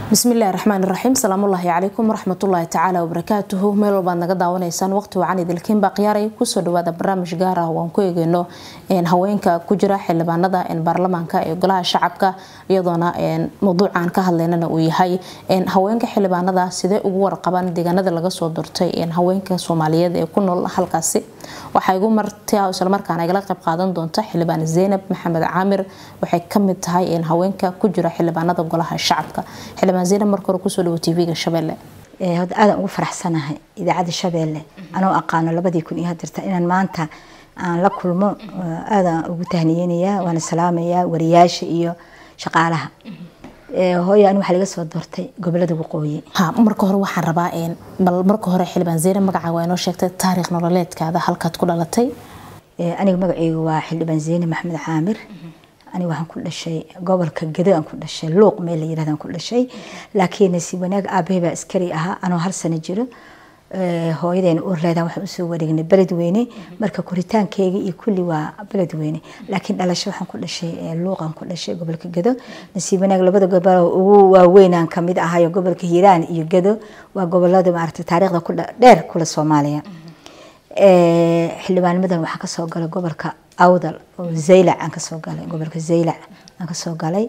bismillahi raxmaan iraxiim salaamullaahi calaykum waraxmatullaahi tacaala wabarakaatuhu meel walbaad naga daawanaysaan waqti wacan idilkiin baa khiyaaray kusoo dhawaada barnaamij gaar ah waan ku eegeyno haweenka ku jira xildhibaanada baarlamaanka ee golaha shacabka iyadoona mawduucan ka hadlaynana uu yahay haweenka xildhibaanada sidee ugu warqabaan deegaanada laga soo durtay haweenka soomaaliyeed ee ku nool halkaasi waxaa igu martia islamarkaana igala qayb qaadan doonta xildhibaan zeynab maxamed caamir waxay kamid tahay haweenka ku jira xildhibaanada golaha shacabka xildhibaan zeynab marka hore kusoo dhawo tvga shabeelle hadda aadan ugu faraxsanahay idaacadda shabeelle anoo aqaano labadii kun iyo hadirta inaan maanta aan la kulmo aadaan ugu tahniyeynayaa waana salaamayaa wariyaasha iyo shaqaalaha hooyo ani waxaa laga soo doortay gobolada waqooyi ha marka hore waxaan rabaa bal marka hore xildhibaan zeynab magacaa waa inoo sheegtay taariikh nololeedkaada halkaad ku dhalatay aniga magaceyga waa xildhibaan zeynab maxamed caamir aniga waxaan ku dhashay gobolka gedo aan ku dhashay luuq meel la yirahdan ku dhashay laakiin si wanaag aabahey baa askari ahaa anoo hal sano jiro hooyadeena urleedan waxaan usoo wareegnay beledweyne marka koritaankeyga iyo kulli waa beledweyne laakiin dhalasho waxaan ku dhashay luuqan ku dhashay gobolka gedo nasiib wanaag labada gobol ugu waaweynaan kamid ahayo gobolka hiiraan iyo gedo waa gobolada maaragtay taariikhda ku dheer kula soomaaliya xildhibaanimadan waxaan kasoo galay gobolka awdal oo zaylac aan kasoo galay gobolka zaylac aan kasoo galay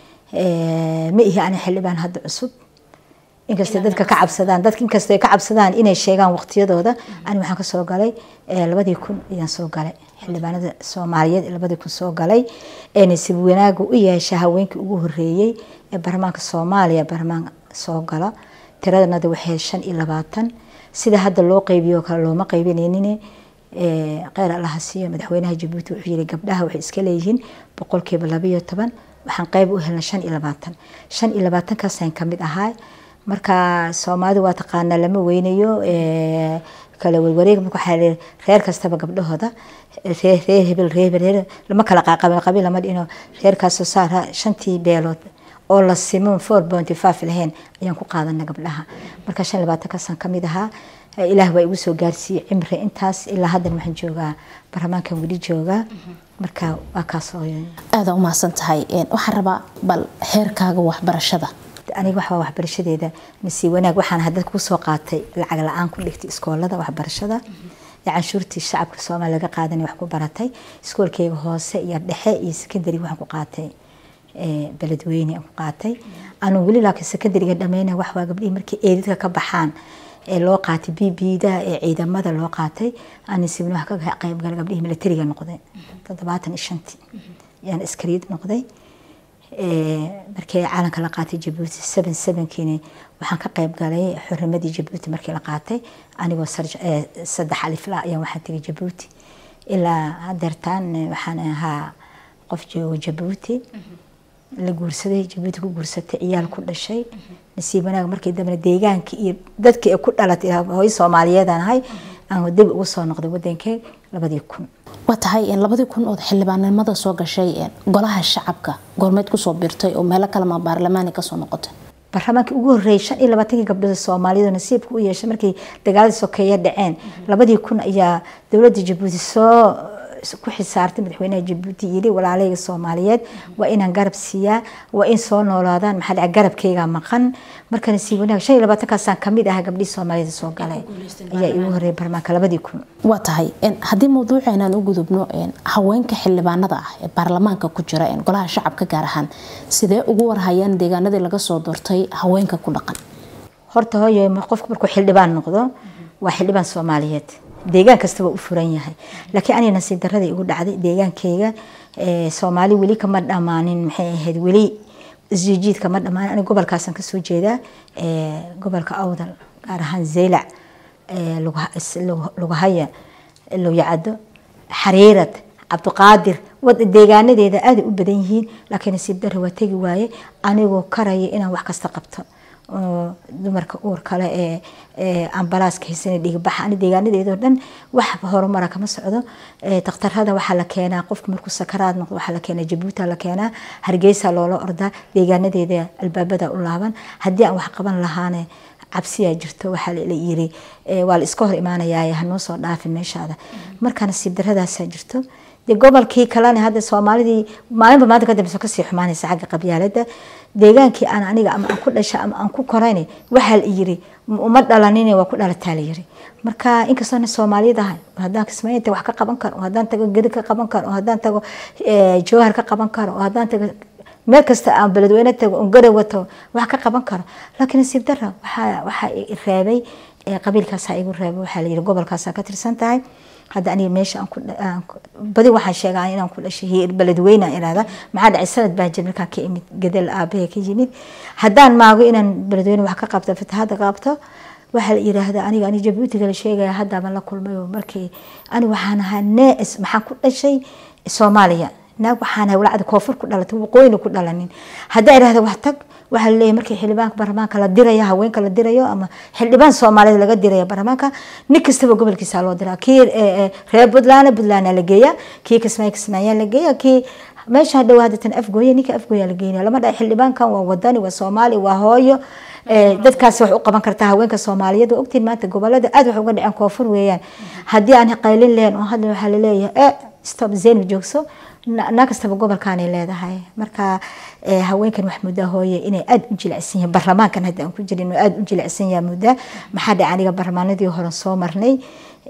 ma ihi ani xildhibaan hadda cusub inkastay dadka ka cabsadaan dadka inkastoo ay ka cabsadaan inay sheegaan waqtiyadooda ani waxaan kasoo galay labadii kun ayaan soo galay xildhibaanada soomaaliyeed labadii kun soo galay nasiib wanaaga u yeesha haweenkii ugu horeeyey ee baarlamaanka soomaaliya baarlamaan soo gala tiradanada waxay shan iyo labaatan sida hadda loo qeybiyo kale looma qeybinaynin kheyr allaha siiyo madaxweynaha jabuuti wuxuu yiri gabdhaha waxay iska leeyihiin boqolkiiba labayo toban waxaan qeyb u helna shan iyo labaatan shan iyo labaatankaasaan kamid ahaa marka soomaalida waa taqaanaa lama weynayo kala warwareeg marka waxaa reer kastaba gabdhahooda reer reer hebel reer hebel reer lama kala qaaqabin qabiil lama dhino reerkaasoo saara shantii beelood oo la simo four pointy five lahayn ayaan ku qaadana gabdhaha marka shan labaatankaasaan kamid ahaa ilaah waa igu soo gaarsiiyey cimri intaas ilaa haddan waxaan joogaa baarlamaankan weli joogaa marka waa kaas aada u mahadsan tahay waxaan rabaa bal heerkaaga waxbarashada aniga waxbaa waxbarashadeeda nasiib wanaag waxaan hadda kusoo qaatay lacag la-aan ku dhigtay iskoolada waxbarashada canshuurtii shacabka soomaaliya laga qaadanay wax ku baratay iskoolkeyga hoose iyo dhexe iyo secondary waxaan ku qaatay beledweyne aan ku qaatay anuu weli laakiin secondariga dhameyna wax waa gabdhihii markii eedadka ka baxaan ee loo qaatay b b-da ee ciidamada loo qaatay anisibna wax ka qayb galay gabdhihii militariga noqday toddobaatan iyo shantii ayaan askariid noqday markii caalanka la qaatay jabuuti seven sevenkiina waxaan ka qayb galay xurimadii jabuuti markii la qaatay anigoo saddex alifla ayaan waxaan tegay jabuuti ilaa hadeertaan waxaan ahaa qof joogo jabuuti la guursaday jabuuti ku guursatay ciyaal ku dhashay nasiib wanaag markii dambena deegaanka iyo dadkii ay ku dhalatay hooyo soomaaliyeedaan ahay aan dib ugu soo noqday wadankee labadii kun waa tahay labadii kun ood xildhibaanimada soo gashay golaha shacabka goormeed kusoo birtay oo meelo kalema baarlamaani kasoo noqotay baarlamaankii ugu horreeyay shan iyo labaatankii gabdhood soomaaliyeed nasiibka u yeeshay markii dagaaladii sokeeye dhaceen labadii kun ayaa dowladda jabuuti soo ku xisaartay madaxweynaha jabuuti yiri walaaleyga soomaaliyeed waa inaan garab siiyaa waa in soo noolaadaan maxaa dhaca garabkeyga maqan marka nasiib wanaag shan iyo labaatankaasaan kamid ah gabdhihii soomaaliyeed soo galay ayaa igu horreeyay baarlamaanka labadii kun waa tahay haddii mawduuceenaan u gudubno haweenka xildhibaanada ah ee baarlamaanka ku jira golaha shacabka gaar ahaan sidee ugu warhayaan deegaanadii laga soo doortay haweenka ku dhaqan horta hooyo qofku markuu xildhibaan noqdo waa xildhibaan soomaaliyeed deegaan kasta waa u furan yahay laakiin aniga nasiib daradii igu dhacday deegaankeyga soomaali weli kama dhammaanin maxay ahayd weli isjijiid kama dhammaanin aniga gobolkaasaan kasoo jeedaa gobolka awdal gaar ahaan zeylac lugahaya lowyacado xariirad cabdiqaadir deegaanadeeda aaday u badan yihiin laakiin nasiib dara waa tegi waaye anigoo karaya inaan wax kasta qabto oo dumarka uur kale ee ambalaaska haysana dhiigbaxa ani deegaanadeedoo dhan wax horumara kama socdo daktarada waxaa la keenaa qofka markuu sakaraad noqdo waxaa la keenaa jabuuta la keenaa hargeysa loola ordaa deegaanadeeda albaabada u laaban haddii aan wax qaban lahaane cabsiyaa jirto waxaa la yiri waa la iska hor imaanayaa hanoo soo dhaafin meeshaada marka nasiib daradaasaa jirto dee gobolkii kalena hadda soomaalidii maalinba maanta ka dambeysa kasii xumaanaysa xagga qabyaalada deegaankii aan aniga ama aan ku dhasha ama aan ku korayna waxaa la yiri uma dhalanin waa ku dhalataa la yiri marka inkastoona soomaaliyad ahay haddaan kismaaynta wax ka qaban karo haddaan tago gedi ka qaban karo haddaan tago jawhar ka qaban karo haddaan tago meel kasta aan beledweyne tago on garow wato wax ka qaban karo laakiin nasiib dara waxaa waxaa reebay qabiilkaasaa igu reebay waxaa la yiri gobolkaasaa ka tirsan tahay hadda aniga meesha aan ku badi waxaan sheegaa inaan ku dhashay hiir beledweyne irahda maxaa dhacay sanad baa jir markaan ka imid gadal aabahe ka yimid haddaan maago inaan beledweyne wax ka qabto fatahaada qabto waxaa la yiraahdaa aniga ani jabuutiga la sheegaya haddaba la kulmay markii ani waxaan ahaa nees maxaan ku dhashay soomaaliya naag waxaan ahay walacda koonfur ku dhalatay waqooyina ku dhalanin haddaa irahda wax tag waxaa laleeyahay markii xildhibaanka baarlamaanka la dirayo haweenka la dirayo ama xildhibaan soomaaliyeed laga dirayo baarlamaanka nin kastaba gobolkiisa loo diraa kii reer puntland puntland la geeya kii kismaayo kismaayaa la geeya kii meesha hadhow haddatan afgooye ninka afgooya la geynaya lama dhahay xildhibaankan waa wadani waa soomaali waa hooyo dadkaasi wax u qaban kartaa haweenka soomaaliyeed waa ogtiin maanta gobolada aad wax uga dhaceen koonfur weeyaan haddii aan qaylin leen oo hadda waxaa laleeyahay stop zayn joogso naa kastaba gobolkaanay leedahay marka haweenkan wax muddaa hooye inay aada u jilicsan yihiin baarlamaankan hadda aan ku jirin oo aada u jilicsan yaha muddaa maxaa dhaca aniga baarlamaanadii hore soo marnay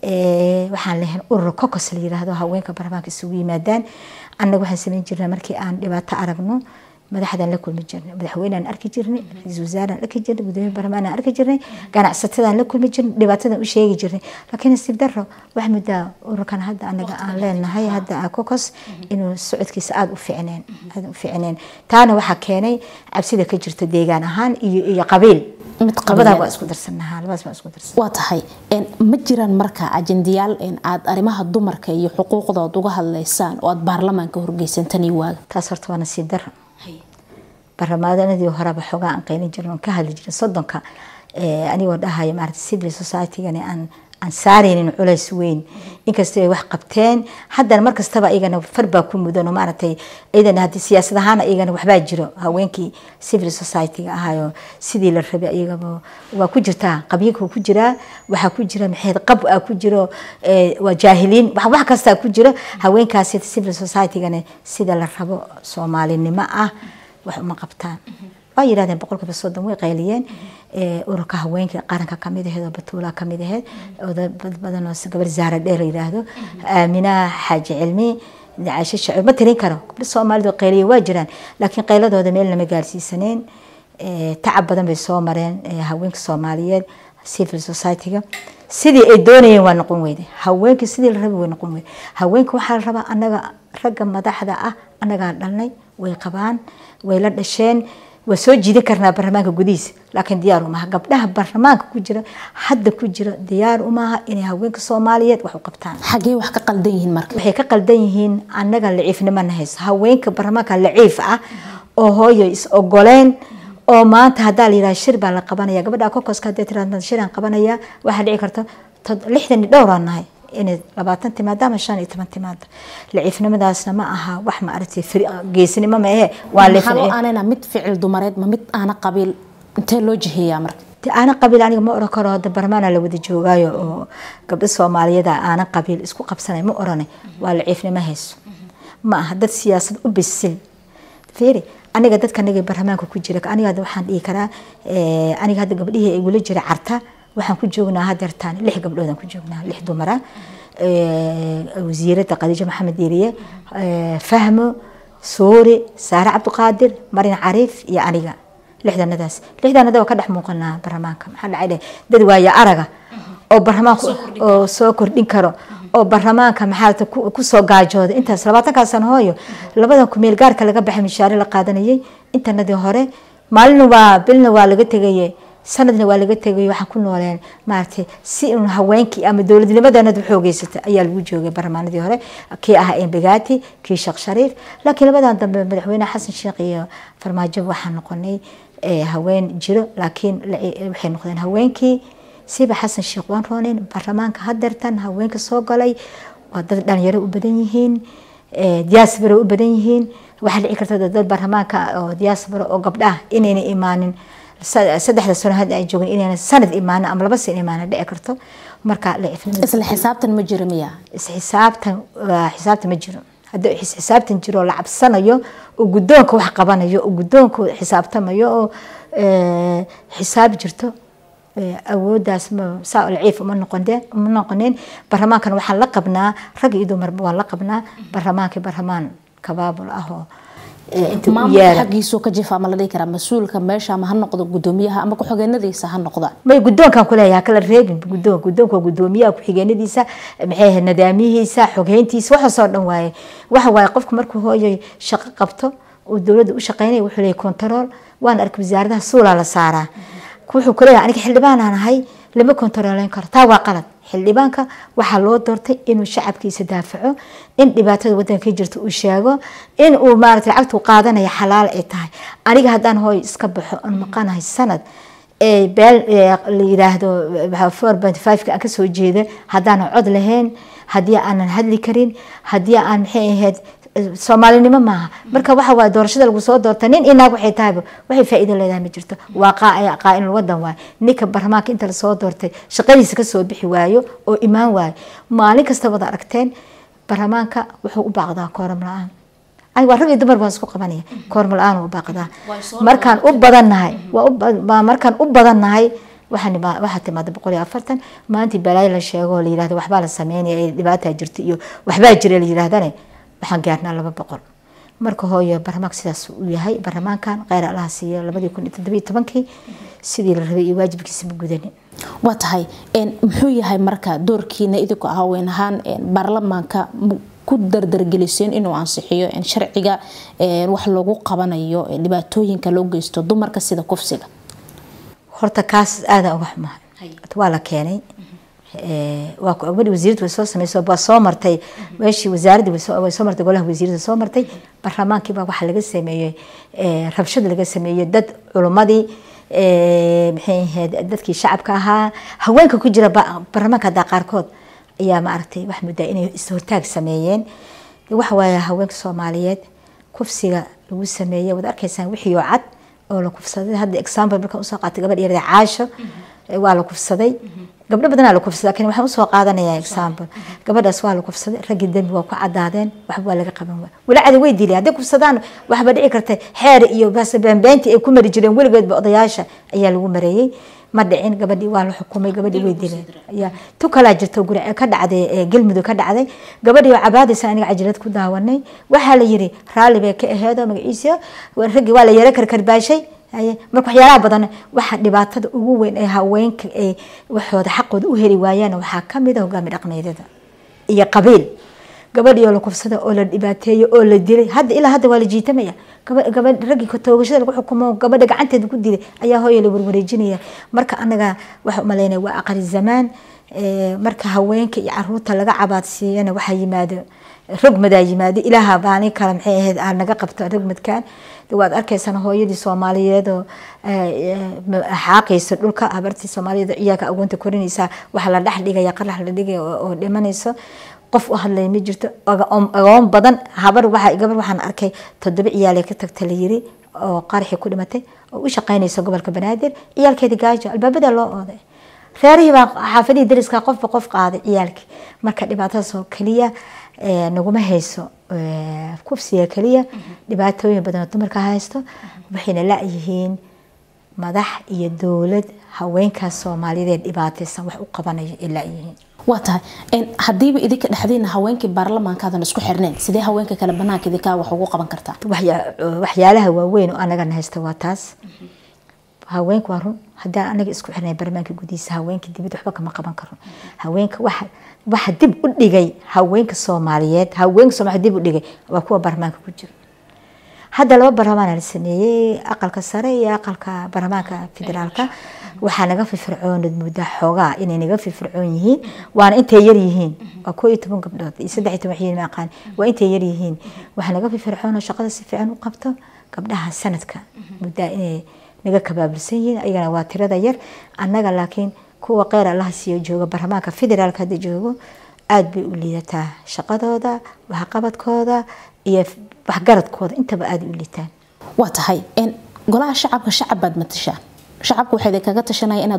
waxaan leeyahay urur cocos la yiraahdo haweenka baarlamaanka isugu yimaadaan annaga waxaan samayn jirnaa markii aan dhibaato aragno madaxdaan la kulmi jirnay madaxweynaan arki jirnay ra-iisul wasaaraan arki jirnay gudoomiye baarlamaanaan arki jirnay ganacsatadaan la kulmi jirnay dhibaatadan u sheegi jirnay laakiin nasiib daro wax muddaa ururkan hadda anaga aan leenahay hadda cocos inuu socodkiisa aada u ficneen aada u ficneen taana waxaa keenay cabsida ka jirta deegaan ahaan iyo iyo qabiil labadaa waa isku darsanahaa labadaas waa isku darsan waa tahay ma jiraan marka ajendayaal aad arrimaha dumarka iyo xuquuqdood uga hadlaysaan oo aad baarlamaanka horgeysantani waaga taas horta waa nasiib daro baarlamaanadii horeba xoogaa aan qaylin jirin oon ka hadli jirin soddonka anigoo dhahaya maarata civil society-gani aan aan saaraynin culays weyn inkastoo ay wax qabteen haddana mar kastaba iyagana far baa ku mudan oo maaragtay iyadana haddii siyaasad ahaana iyagana waxbaa jiro haweenkii civil society-ga ahaayo sidii la rabay iyagaba waa ku jirtaa qabyinka ku jiraa waxaa ku jira maxayd qab aa ku jiro waa jaahiliin wax wax kastaa ku jiro haweenkaasi civil society-gana sida la rabo soomaalinimo ah wax uma qabtaan waa yidhahdeen boqolkiiba soddon way qayliyeen ururka haweenka qaranka kamid aheed oo batuula kamid aheed oo dad badan oo gabar zaara dheer yidhaahdo aamina xaaji cilmi caasho shacib ma tirin karo gabdho soomaalidu qayliya waa jiraan laakiin qayladooda meel lama gaarsiisaneen tacab badan bay soo mareen haweenka soomaaliyeed civil society-ga sidii ay doonayeen waa noqon weyde haweenka sidii la rabay way noqon weyde haweenka waxaa la rabaa anaga ragga madaxda ah anagaa dhalnay way qabaan way la dhasheen waa soo jiidan karnaa baarlamaanka gudihiisa laakiin diyaar umaha gabdhaha baarlamaanka ku jira hadda ku jira diyaar umaha inay haweenka soomaaliyeed wax u qabtaan xagee wax ka qaldan yihiin marka waxay ka qaldan yihiin annaga laciifnimo na hayso haweenka baarlamaanka laciif ah oo hooyo is ogoleen oo maanta haddaa la yidhaha shir baa la qabanaya gabadha kokoska haddii tiraahdo shiraan qabanaya waxaa dhici karta lixdan iyo dhowraan nahay inay labaatan timaado ama shan iyo toban timaado laciifnimadaasna ma aha wax ma aragtay geesinimo ma ahe waa maxaa aanayna mid ficil dumareed ma mid aana qabiil intee loo jiheeyaa marka aana qabiil aniga ma oran karo hadda barmaana la wada joogaayo oo gabdho soomaaliyeed aana qabiil isku qabsanay ma oranay waa laciifnimo hayso ma aha dad siyaasad u bisil fiiri aniga dadka aniga barlamaanka ku jira aniga hadda waxaan dhihi karaa aniga hadda gabdhihii ay weli jira carta waxaan ku joognaa hadeertaan lix gabdhoodaan ku joognaa lix dumara wasiirada khadiijo maxamed diiriye fahmo suuri saare cabdiqaadir marin cariif iyo aniga lixdanadaas lixdanada waa ka dhex muuqanaa barlamaanka maxaa dhacay dad waaya araga oo barlamaanka oo soo kordhin karo oo barlamaanka maxaa kusoo gaajooda intaas labaatankaa sano hooyo labadan kumeel gaarka laga baxay mishaare la qaadanayay intanadii hore maalina waa bilna waa laga tegaye sanadna waa laga tegay waxaan ku nooleen maaragtay si un haweenkii ama dowladnimadanadu xoogeysata ayaa lagu joogay barlamaanadii hore kii ah embegati kii sheekh shariif laakiin labadan dambe madaxweyne xasan sheekh iyo farmaajo waxaan noqonay haween jiro laakiin waxay noqdeen haweenkii siba xasan sheekh waan rooneyn baarlamaanka hadeertan haweenka soo galay waa dad dhalinyaro u badan yihiin diaspora u badan yihiin waxaa dhici karta dad baarlamaanka oo diaspora oo gabdhaha inayna imaanin saddexda sano hadda ay joogin inayna sanad imaanin ama laba san imaanin dhici karto marka isla xisaabtan ma jiro miya isxisaabtan xisaabtan ma jiro haddii xisaabtan jiro oo la cabsanayo oo guddoonka wax qabanayo oo guddoonka xisaabtamayo oo xisaab jirto awooddaas saa laciif uma noqoneen uma noqoneen barlamaankana waxaan la qabnaa rag iyo dumarba waan la qabnaa barlamaankii barlamaan kabaabul ah oo maamulka xaggiisuu ka jifa ama la dhihi karaa mas-uulka meesha ama ha noqdo gudoomiyaha ama ku-xigeenadiisa ha noqda may guddoonkan kuleeyaha kala reebin guddoon guddoonka waa gudoomiyaha ku-xigeenadiisa maxay ahayd nidaamiyihiisa xogheyntiisa waxaasoo dhan waaye waxa waaye qofku markuu hooyo shaqo qabto uu dowladda u shaqeynaya wuxuu leeyahay control waan arkay wasaaradaha suulaa la saaraa wuxuu kuleeyahay aniga xildhibaanaan ahay lama kontaroolayn karo taa waa qalad xildhibaanka waxaa loo doortay inuu shacabkiisa daafaco in dhibaatada wadanka jirta uu sheego in uu maarata lacagtu qaadanaya xalaal ay tahay aniga haddaan hooy iska baxo aan maqanahay sanad beel la yiraahdo four point five-ka aan kasoo jeeda haddaan cod lahayn haddii aanan hadli karin haddii aan maxay ahayd soomaalinimo maaha marka waxa waay doorashada lagu soo doorta nin inaag waxay tahayba waxay faa'iido leedahay ma jirto waa qaa-in wadan waay ninka barlamaanka inta lasoo doortay shaqadiisa kasoo bixi waayo oo imaan waayo maalin kasta wada aragteen barlamaanka wuxuu u baaqdaa kooram la-aan aniga waa rag iyo dumar baan isku qabanaya kooram la-aan u baaqdaa markaan u badannahay waa markaan u badannahay waxaa timaada boqol iyo afartan maalintii balaayo la sheego la yirahdo waxbaa la sameynaya dhibaataa jirta iyo waxbaa jira la yirahdane waxaan gaarnaa laba boqol marka hooyo barlamaanka sidaas uu yahay barlamaankan kheyr allaha siiyo labadii kun iyo toddobiyo tobankii sidii la rabay iyo waajibkiisa ma gudanin waa tahay muxuu yahay marka doorkiina idinku haween ahaan baarlamaanka ku dardargeliseen inuu ansixiyo sharciga wax loogu qabanayo dhibaatooyinka loo geysto dumarka sida kufsiga horta kaas aada uga xumahay waa la keenay waa gabadhi wasiirada way soo sameyso waa soo martay meeshii wasaaradii way soo martay golaha wasiirada soo martay barlamaankii baa waxaa laga sameeyey rabshad laga sameeyey dad culummadii maxay ahayd dadkii shacabka ahaa haweenka ku jira barlamaanka haddaa qaarkood ayaa maaragtay wax muddaa inay is-hortaag sameeyeen waxa waaye haweenka soomaaliyeed kufsiga lagu sameeyey waad arkaysaan wixii oo cad oo la kufsaday hadda example markaan usoo qaatay gabadh yarada caasho waa la kufsaday gabdho badanaa la kufsadaa kan waxaan usoo qaadanayaa example gabadhaas waa la kufsaday raggii dembi waa ku cadaadeen waxba waa laga qaban waa walacadi way dileen hadday kufsadaan waxba dhici karta xeer iyo beenbeentii ay ku mari jireen weligeedba odayaasha ayaa lagu mareeyey ma dhicin gabadhii waa la xukumay gabadhii way dileen ya tu kalaa jirto guri ka dhacday galmudug ka dhacday gabadhii oo cabaadaysa aniga cajalad ku daawanay waxaa la yiri raalli bay ka aheedo magaciisa raggii waa la yara karkarbaashay marka waxyaalaha badan waxa dhibaatada ugu weyn ee haweenka ay waxooda xaqooda u heli waayaan waxaa kamid a hogaami dhaqmeedyada iyo qabiil gabadhii oo la kufsada oo la dhibaateeyo oo la dilay hadda ilaa hadda waa la jiitamaya gabadh raggii toogashada lagu xukumo gabadha gacanteeda ku dilay ayaa hooya la warwareejinaya marka anaga waxa umaleynaya waa aqri zamaan marka haweenka iyo caruurta laga cabaadsiiyana waxaa yimaado rogmadaa yimaado ilaaha baalin kale maxay ahayd aa naga qabto rogmadkan waad arkaysaan hooyadii soomaaliyeed oo xaaqaysa dhulka habartii soomaaliyeed ciyaalka agoonta korinaysa waxa la dhex dhigaya qarax la dhigaya oo dhimanayso qof u hadlay ma jirto agoon badan habar waxa gabar waxaan arkay toddoba ciyaal ka tagta la yiri oo qaraxii ku dhimatay oo u shaqaynaysa gobolka banaadir ciyaalkeeda gaajo albaabada loo ooday reerihii baa xaafadihii dariska qofba qof qaaday ciyaalkii marka dhibaatadaas oo keliya naguma hayso kufsiga keliya dhibaatooyin badan oo dumarka haysto waxayna la-yihiin madax iyo dowlad haweenkaas soomaaliyeed dhibaataysan wax u qabanayo ay la-yihiin waa tahay hadiiba idinka dhexdiina haweenkii baarlamaankaadan isku xirneen sidee haweenka kale banaanka idinkaa wax ugu qaban kartaa waxyaalaha waaweyn oo anagana haysta waa taas haweenka waa run haddaan anaga isku xirnay barlamaanka gudihiisa haweenka dibad waxba kama qaban karo haweenka waxa waxa dib u dhigay haweenka soomaaliyeed haweenka soomaaliyeed dib u dhigay waa kuwa baarlamaanka ku jira hadda laba baarlamaan la sameeyey aqalka sare iyo aqalka baarlamaanka federaalka waxaa naga firfircoonad muddaa xoogaa inay naga firfircoon yihiin waana intay yar yihiin waa koo iyo toban gabdhood iyo saddex iyo toban xiin aqaan waa intay yar yihiin waxaa naga firfircoon oo shaqada si fiican u qabto gabdhaha sanadka muddaa inay naga kabaabilsan yihiin ayagana waa tirada yar annaga laakiin kuwa qeyr allaha siiyo jooga baarlamaanka federaalka hadda joogo aada bay u liidataa shaqadooda waxqabadkooda iyo waxgaradkooda intaba aada u liitaan waa tahay golaha shacabka shacab baad matashaan shacabka waxay kaga tashanaya inaad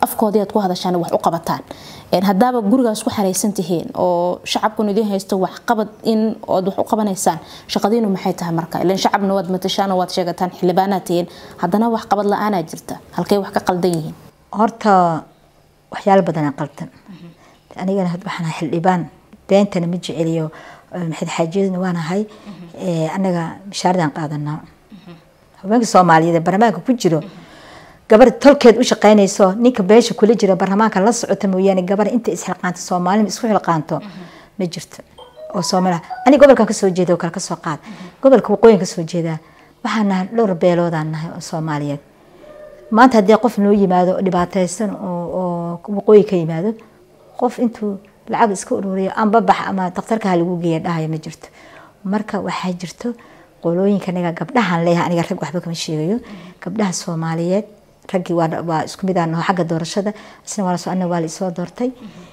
afkoodii aad ku hadashaan wax u qabataan haddaaba gurigaas ku xaraysan tihiin oo shacabkun idiin haysto waxqabad in ood wax u qabanaysaan shaqadiinu maxay tahay marka ilan shacabna waad matashaan oo waad sheegataan xildhibaanaad tihiin haddana waxqabad la-aanaa jirta halkay wax ka qaldan yihiin horta waxyaalo badanaa qaldan anigana waxaan xildhibaan beentana ma jeceliyo maxamed xaajiyadna waan ahay anaga mishaaradan qaadanaa haweenka soomaaliyeed ee barlamaanka ku jiro gabar tolkeed u shaqeynayso ninka beesha kula jira barlamaanka la socota mooyaane gabar inta isxilqaanto soomaalima isku xilqaanto ma jirto oo soomaaliya ani gobolkan kasoo jeeda oo kale kasoo qaad gobolka waqooyin kasoo jeedaa waxaan nahay dhowr beeloodaan nahay oo soomaaliyeed maanta haddii qof noo yimaado oo dhibaateysan oo waqooyi ka yimaado qof intuu lacag iska ururiyo amba bax ama daktarka ha lagu geeya dhahaya ma jirto marka waxaa jirto qolooyinka aniga gabdhahan leeyahay aniga rag waxba kama sheegayo gabdhaha soomaaliyeed raggii waa isku mid aan naho xagga doorashada isna waa lasoo anna waa la isoo doortay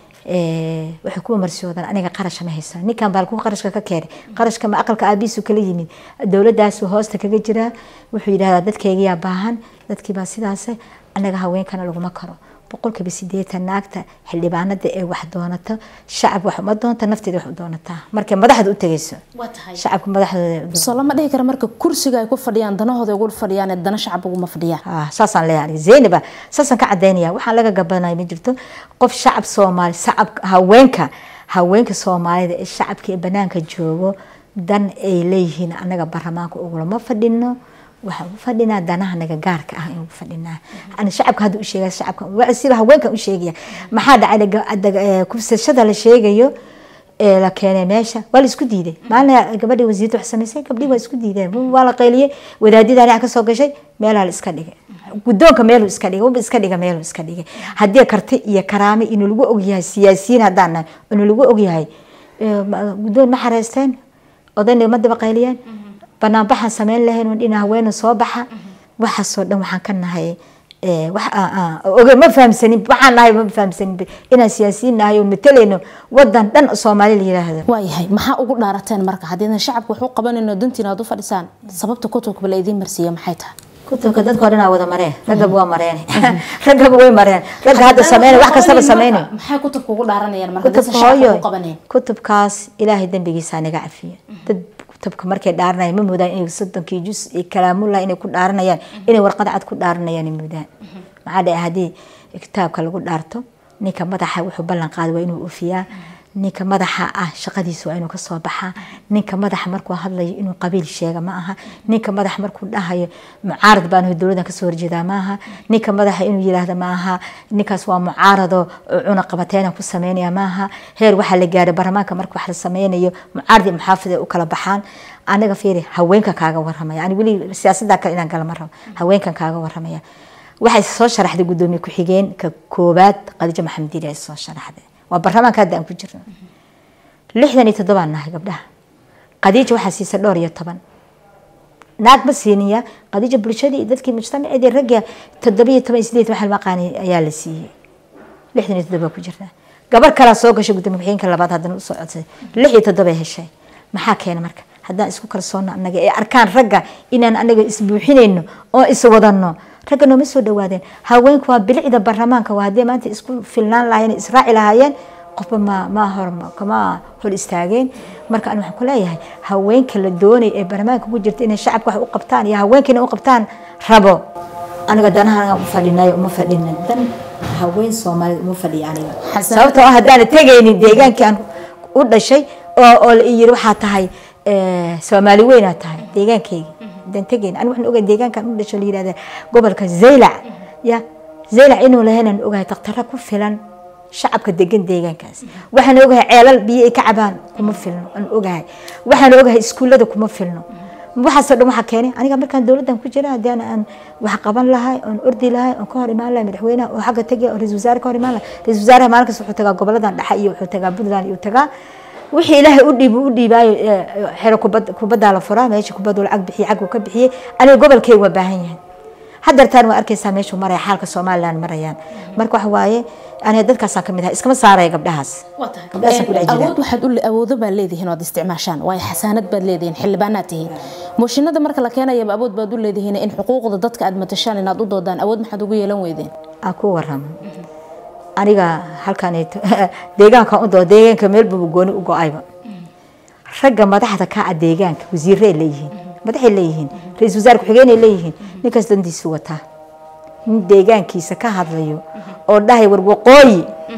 waxay kuwa marsiyoodaan aniga qarasha ma haysaa ninkan baa kuwa qarashka ka keenay qarashka ma aqalka aabiisu kala yimid dowladaasu hoosta kaga jiraa wuxuu yidhahdaa dadkeygiyaa baahan dadkiibaa sidaas anaga haweenkana laguma karo boqolkiiba sideetan naagta xildhibaanada ee wax doonata shacab wax uma doonta nafteeda wax u doonataa markay madaxda u tegayso shacabka madaxdooda soo lama dhihi kara marka kursiga ay ku fadhiyaan danahooda ugu fadhiyaan ee dana shacab uguma fadhiyaan saasaan leeyahay aniga zaynaba saasaan ka cadaynaya waxaan laga gabanaya ma jirto qof shacab soomaali shacab haweenka haweenka soomaalida ee shacabka ee banaanka joogo dan ay leeyihiin anaga barlamaanka ugulama fadhino waxaan u fadhinaa danaha naga gaarka ah inuu fadhinaa ana shacabka hadda u sheegaya shacabka sida haweenkan u sheegaya maxaa dhacay kubsashada la sheegayo ee la keenay meesha waa la isku diiday maalin gabadhii wasiirta wax samaysay gabdhii waa isku diideen waa la qayliyey wadaadidaan wax ka soo gashay meelaa la iska dhigay guddoonka meeluu iska dhigay waba iska dhiga meeluu iska dhigay haddii karti iyo karaame inuu lagu ogyahay siyaasiyiin haddaan nahay inuu lagu ogyahay guddoon ma xareysteen odayna ma daba qayliyeen banaanbaxaan sameyn lahayn on dhina haweena soo baxa waxaasoo dhan waxaan ka nahay oge ma fahamsanin waxaan nahay ma fahamsanin inaan siyaasiyiin nahay oo matalayno wadan dhan soomaali la yiraahdo waayahay maxaa ugu dhaarateen marka haddiidan shacabka wax u qabanayno dantiina aad u fadhisaan sababta kutubka la idiin marsiiya maxay tahay kutubka dadka odhan wada mareen raggaba waa mareen raggaba way mareen ragga hadda sameyn wax kastaba sameynay maxay kutubka ugu dhaaranayaan marka kutubka hooyo kutubkaas ilaahay dembigiisa naga cafiyo dad kutubka markay dhaaranayaan ma moodaan inay soddonkii jus iyo kalaamullah inay ku dhaaranayaan inay warqad cad ku dhaaranayaan moodaan maxaa dhaca haddii kitaabka lagu dhaarto ninka madaxa wuxuu ballan qaaday waa inuu ofiyaa ninka madaxa ah shaqadiisa waa inuu kasoo baxaa ninka madaxa markuu hadlayo inuu qabiil sheega ma aha ninka madaxa markuu dhahayo mucaarad baan dowladan kasoo horjeedaa maaha ninka madaxa inuu yiraahdo maaha ninkaas waa mucaarado cuna qabateena ku sameynaya maaha heer waxaa la gaaray barlamaanka marka wax la sameynayo mucaarad iyo muxaafid ay u kala baxaan anaga fiiri haweenka kaaga waramaya ani weli siyaasadda kale inaan gala ma rabo haweenkan kaaga waramaya waxay soo sharaxday gudoomiye ku-xigeen ka koobaad khadiijo maxamed diiri ay soo sharaxday waa barlamaanka hadda aan ku jirno lixdan iyo toddobaan nahay gabdhaha khadiija waxaa siisa dhowr iyo toban naag ma siiniya khadiija bulshadii iyo dadkii mujtamaceedii ragga toddoba iyo toban iyo sideed waxa maqaani ayaa la siiyey lixdan iyo toddoba ku jirnaa gabar kalaa soo gashay gudoomiye ku-xigeenka labaad haddana usoo codsaday lix iyo toddobay heshay maxaa keena marka haddaan isku kalsoonno annaga ee arkaan ragga inaan anaga isbuuxinayno oo iswadano ragga nooma soo dhawaadeen haweenku waa bilicda barlamaanka waa haddii maanta isku filnaan lahaayeen israaci lahaayeen qofba ma ma hor kama hor istaageen marka an waxaan ku leeyahay haweenka la doonay ee barlamaanka ku jirta inay shacabka wax u qabtaan iyo haweenka inay u qabtaan rabo aniga danaha u fadhinayo uma fadhina dan haween soomaaliyed uma fadhiya aniga sababtoo ah haddaana tegaynin deegaankii aan u dhashay oo oo la yiri waxaa tahay soomaali weynaa tahay deegaankeyga hadaan tegayn ani waxaan ogahay deegaankan u dhasho la yirahda gobolka zaylac ya zaylac inuu lahaynaan ogahay daktarra ku filan shacabka degan deegaankaas waxaan ogahay ceelal biyo ay ka cabaan kuma filno aan ogahay waxaan ogahay iskuullada kuma filno waxaasoo dhan waxaa keenay aniga markaan dowladdan ku jira haddii aan wax qaban lahay oon ordi lahay oon ka hor imaan lahay madaxweynaha oo xagga tegaya oo ra-isul wasaare ka hor imaan lahay ra-isul wasaaraha maalinkaas wuxuu tagaa goboladan dhexe iyo wuxuu tagaa puntland iyo tagaa wixii ilaahay u dhiib u dhiibaayo xero kubaddaa la furaa meesha kubaddu lacag bixiye caguu ka bixiyey aniga gobolkeyga waa baahan yahay hadeertaan waa arkaysaa meeshuu maraya xaalka somaliland marayaan marka waxa waaye aniga dadkaasaan kamid ahay iskama saaraya gabdhahaas awood waxaad u awoodo baad leedihiin oad isticmaashaan waayo xasaanad baad leedihiin xildhibaanaad tihiin mooshinada marka la keenayaba awood baad u leedihiin in xuquuqda dadka aad matashaan inaad u doodaan awood maxaad ugu yeelan weydeen aan ku waramo aniga halkan deegaanka u doo deegaanka meelbuba gooni u go-ayba ragga madaxda ka ah deegaanka wasiiray leeyihiin madaxay leeyihiin ra-isul wasaare ku-xigeenay leeyihiin ninkaas dandiisu wataa nin deegaankiisa ka hadlayo oo dhahay war waqooyi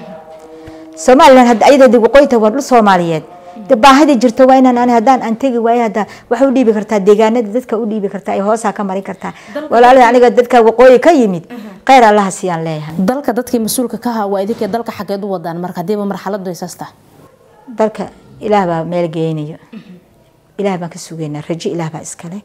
somalilan hadda ayadoo waqooyita waa dhul soomaaliyeed de baahidii jirto waa inaan ani haddaan aan tegi waayo hadda waxa u dhiibi kartaa deegaanada dadka u dhiibi kartaa ay hoosaa ka marin kartaa walaalada aniga dadka waqooyi ka yimid kheyr allaha siiyaan leeyahay dalka dadkii mas-uulka ka ahaa waa idinkee dalka xageed u wadaan marka hadiiba marxaladu ay saas tahay dalka ilaah baa meel geynayo ilaah baan ka sugaynaa rajo ilaah baa iskale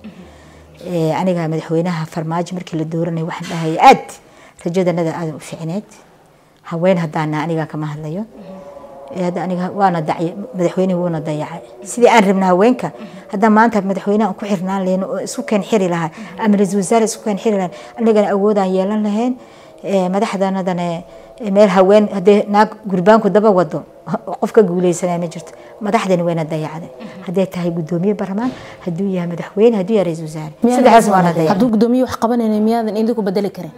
aniga madaxweynaha farmaajo markii la dooranay waxaan dhahaya aad rajadanada aada u ficneed haween haddaana aniga kama hadlayo hadda aniga waana dacay madaxweynihi wuuna dayacay sidii aan rabna haweenka haddaan maanta madaxweynaha ku xirnaan lahayn oo isku keen xiri lahaa ama ra-isul wasaare isku keen xiri lahayn anigana awoodaan yeelan lahayn madaxdanadana meel haween haddii naag gurbaanku daba wado qof ka guuleysanaya ma jirto madaxdani wayna dayacday hadday tahay gudoomiye barlamaan hadduu yahay madaxweyne hadduu yahay ra-isul wasaare saddexdaas waana dayacay hadduu gudoomiye wax qabanayna miyaadan idinku bedeli karin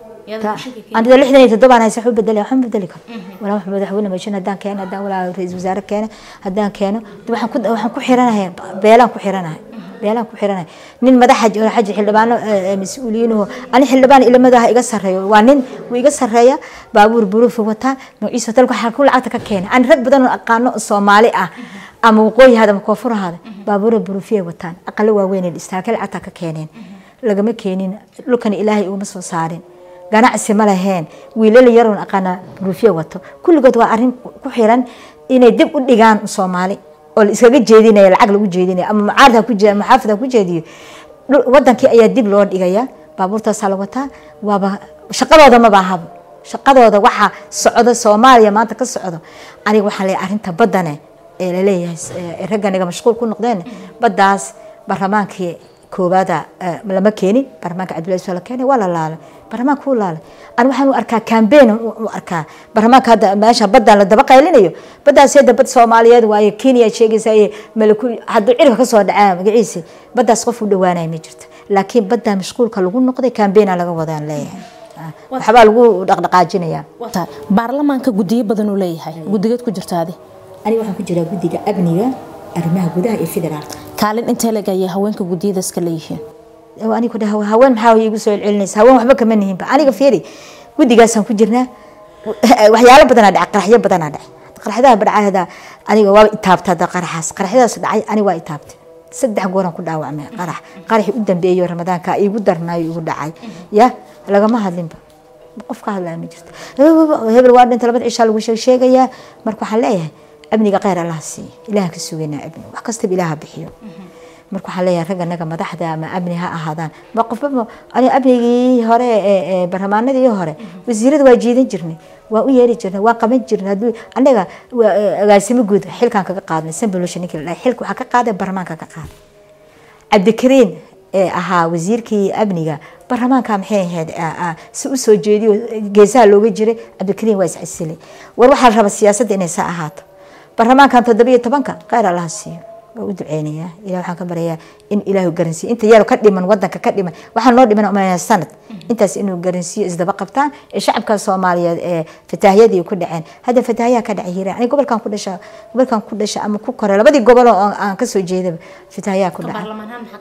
aniga lixdan iyo toddobaan haysa waxu bedeli waxma bedeli karo walaa wax madaxweyne mashin haddaan keeno haddaan walaa ra-isul wasaare keeno haddaan keeno waxaan ku waxaan ku xiranahay beelaan ku xiranahay beelaan ku xiranahay nin madaxa xaji xildhibaano mas-uuliyiinuhu ani xildhibaan ilamadaha iga sarreeyo waa nin wuu iga sarreeya baabuur buruufi wataa magaciisa dalka waxaa ku lacagta ka keenay ani rag badan oo aqaano soomaali ah ama waqooyi hada ama koonfur hada baabuura buruufiyay wataan aqalo waaweyn istaakay lacagta ka keeneen lagama keenin dhulkan ilaahay ugama soo saarin ganacsi ma laheen wiilal yaroon aqaana buruufyo wato kulligood waa arrin ku xiran inay dib u dhigaan soomaali oo la iskaga jeedinaya lacag lagu jeedinaya ama mucaarad ha ku jeediyo maxaafid ha ku jeediyo wadankii ayaa dib loo dhigaya baabuurtaasaa la wataa waaba shaqadooda ma baahaba shaqadooda waxaa socda soomaaliya maanta ka socdo aniga waxaan leeyahay arrinta baddane ee laleeyahay raganiga mashquul ku noqdeen baddaas baarlamaankii koowaada lama keenin baarlamaanka cabdullahi soo la keenay waa la laalay baarlamaanka wuu laalay ani waxaan u arkaa campaign u arkaa baarlamaanka hadda meesha baddaan la daba qaylinayo baddaas hadda bad soomaaliyeed waaye kenya sheegaysa iyo malaku hadduu cirka ka soo dhacaa magaciisi baddaas qof u dhawaanaya ma jirto laakiin baddaa mashquulka lagu noqday campaigna laga wadaan leeyahay waxbaa lagu dhaqdhaqaajinayaa baarlamaanka gudiyo badan uu leeyahay gudigeed ku jirta adi aniga waxaan ku jiraa guddiga amniga arrimaha gudaha iyo federaalka kaalin intee leg ayay haweenka gudiyadaas ka leeyihiin anigu dhaha haween maxaa igu soo celcelinaysa haween waxba kama nihinba aniga fiiri guddigaasaan ku jirnaa waxyaalo badanaa dhacay qaraxyo badanaa dhacay qaraxyadaha badhacay hada aniga waaba itaabta hada qaraxaas qaraxyadaas dhacay aniga waa itaabtay saddex gooraan ku dhaawacmay qarax qaraxii u dambeeyo ramadaanka igu darnaayo igu dhacay ya lagama hadlinba qof ka hadlaya ma jirto hebel waa dhinta labada cishaa lagu sheegayaa marka waxaan leeyahay amniga kheyr allaha siiya ilahan ka sugaynaa amni wax kastaba ilaaha bixiyo marka waxaan leeyahay ragga naga madaxda ama amni ha ahaadaan ma qofba ani amnigii hore ee barlamaanadii hore wasiirada waa jiidan jirnay waa u yeeri jirnay waa qaban jirnay hadduu anaga agaasimo guud xilkan kaga qaadnay sambolosha ninkii la dhahay xilka waxaa ka qaaday barlamaanka ka qaaday cabdikariin ee ahaa wasiirkii amniga barlamaanka maxay ahayd si u soo jeediyo geesaha looga jiray cabdikariin waa iscasilay war waxaa la rabaa siyaasadda inay saa ahaato barlamaankan toddobiyo tobanka kheyr allaha siiyo waa u duceynayaa ilah waxaan ka baryayaa in ilaahu garansiiyo inta yaro ka dhiman wadanka ka dhiman waxaa noo dhiman umaynaya sanad intaas inuu garansiiyo isdaba qabtaan ee shacabka soomaaliyeed ee fataahiyadii ku dhaceen hadda fataahiyaa ka dhacay hiiraan aniga gobolkan ku dhasha gobolkan ku dhasha ama ku koray labadii gobol oo aan kasoo jeedaba fataahiyaa ku dhacay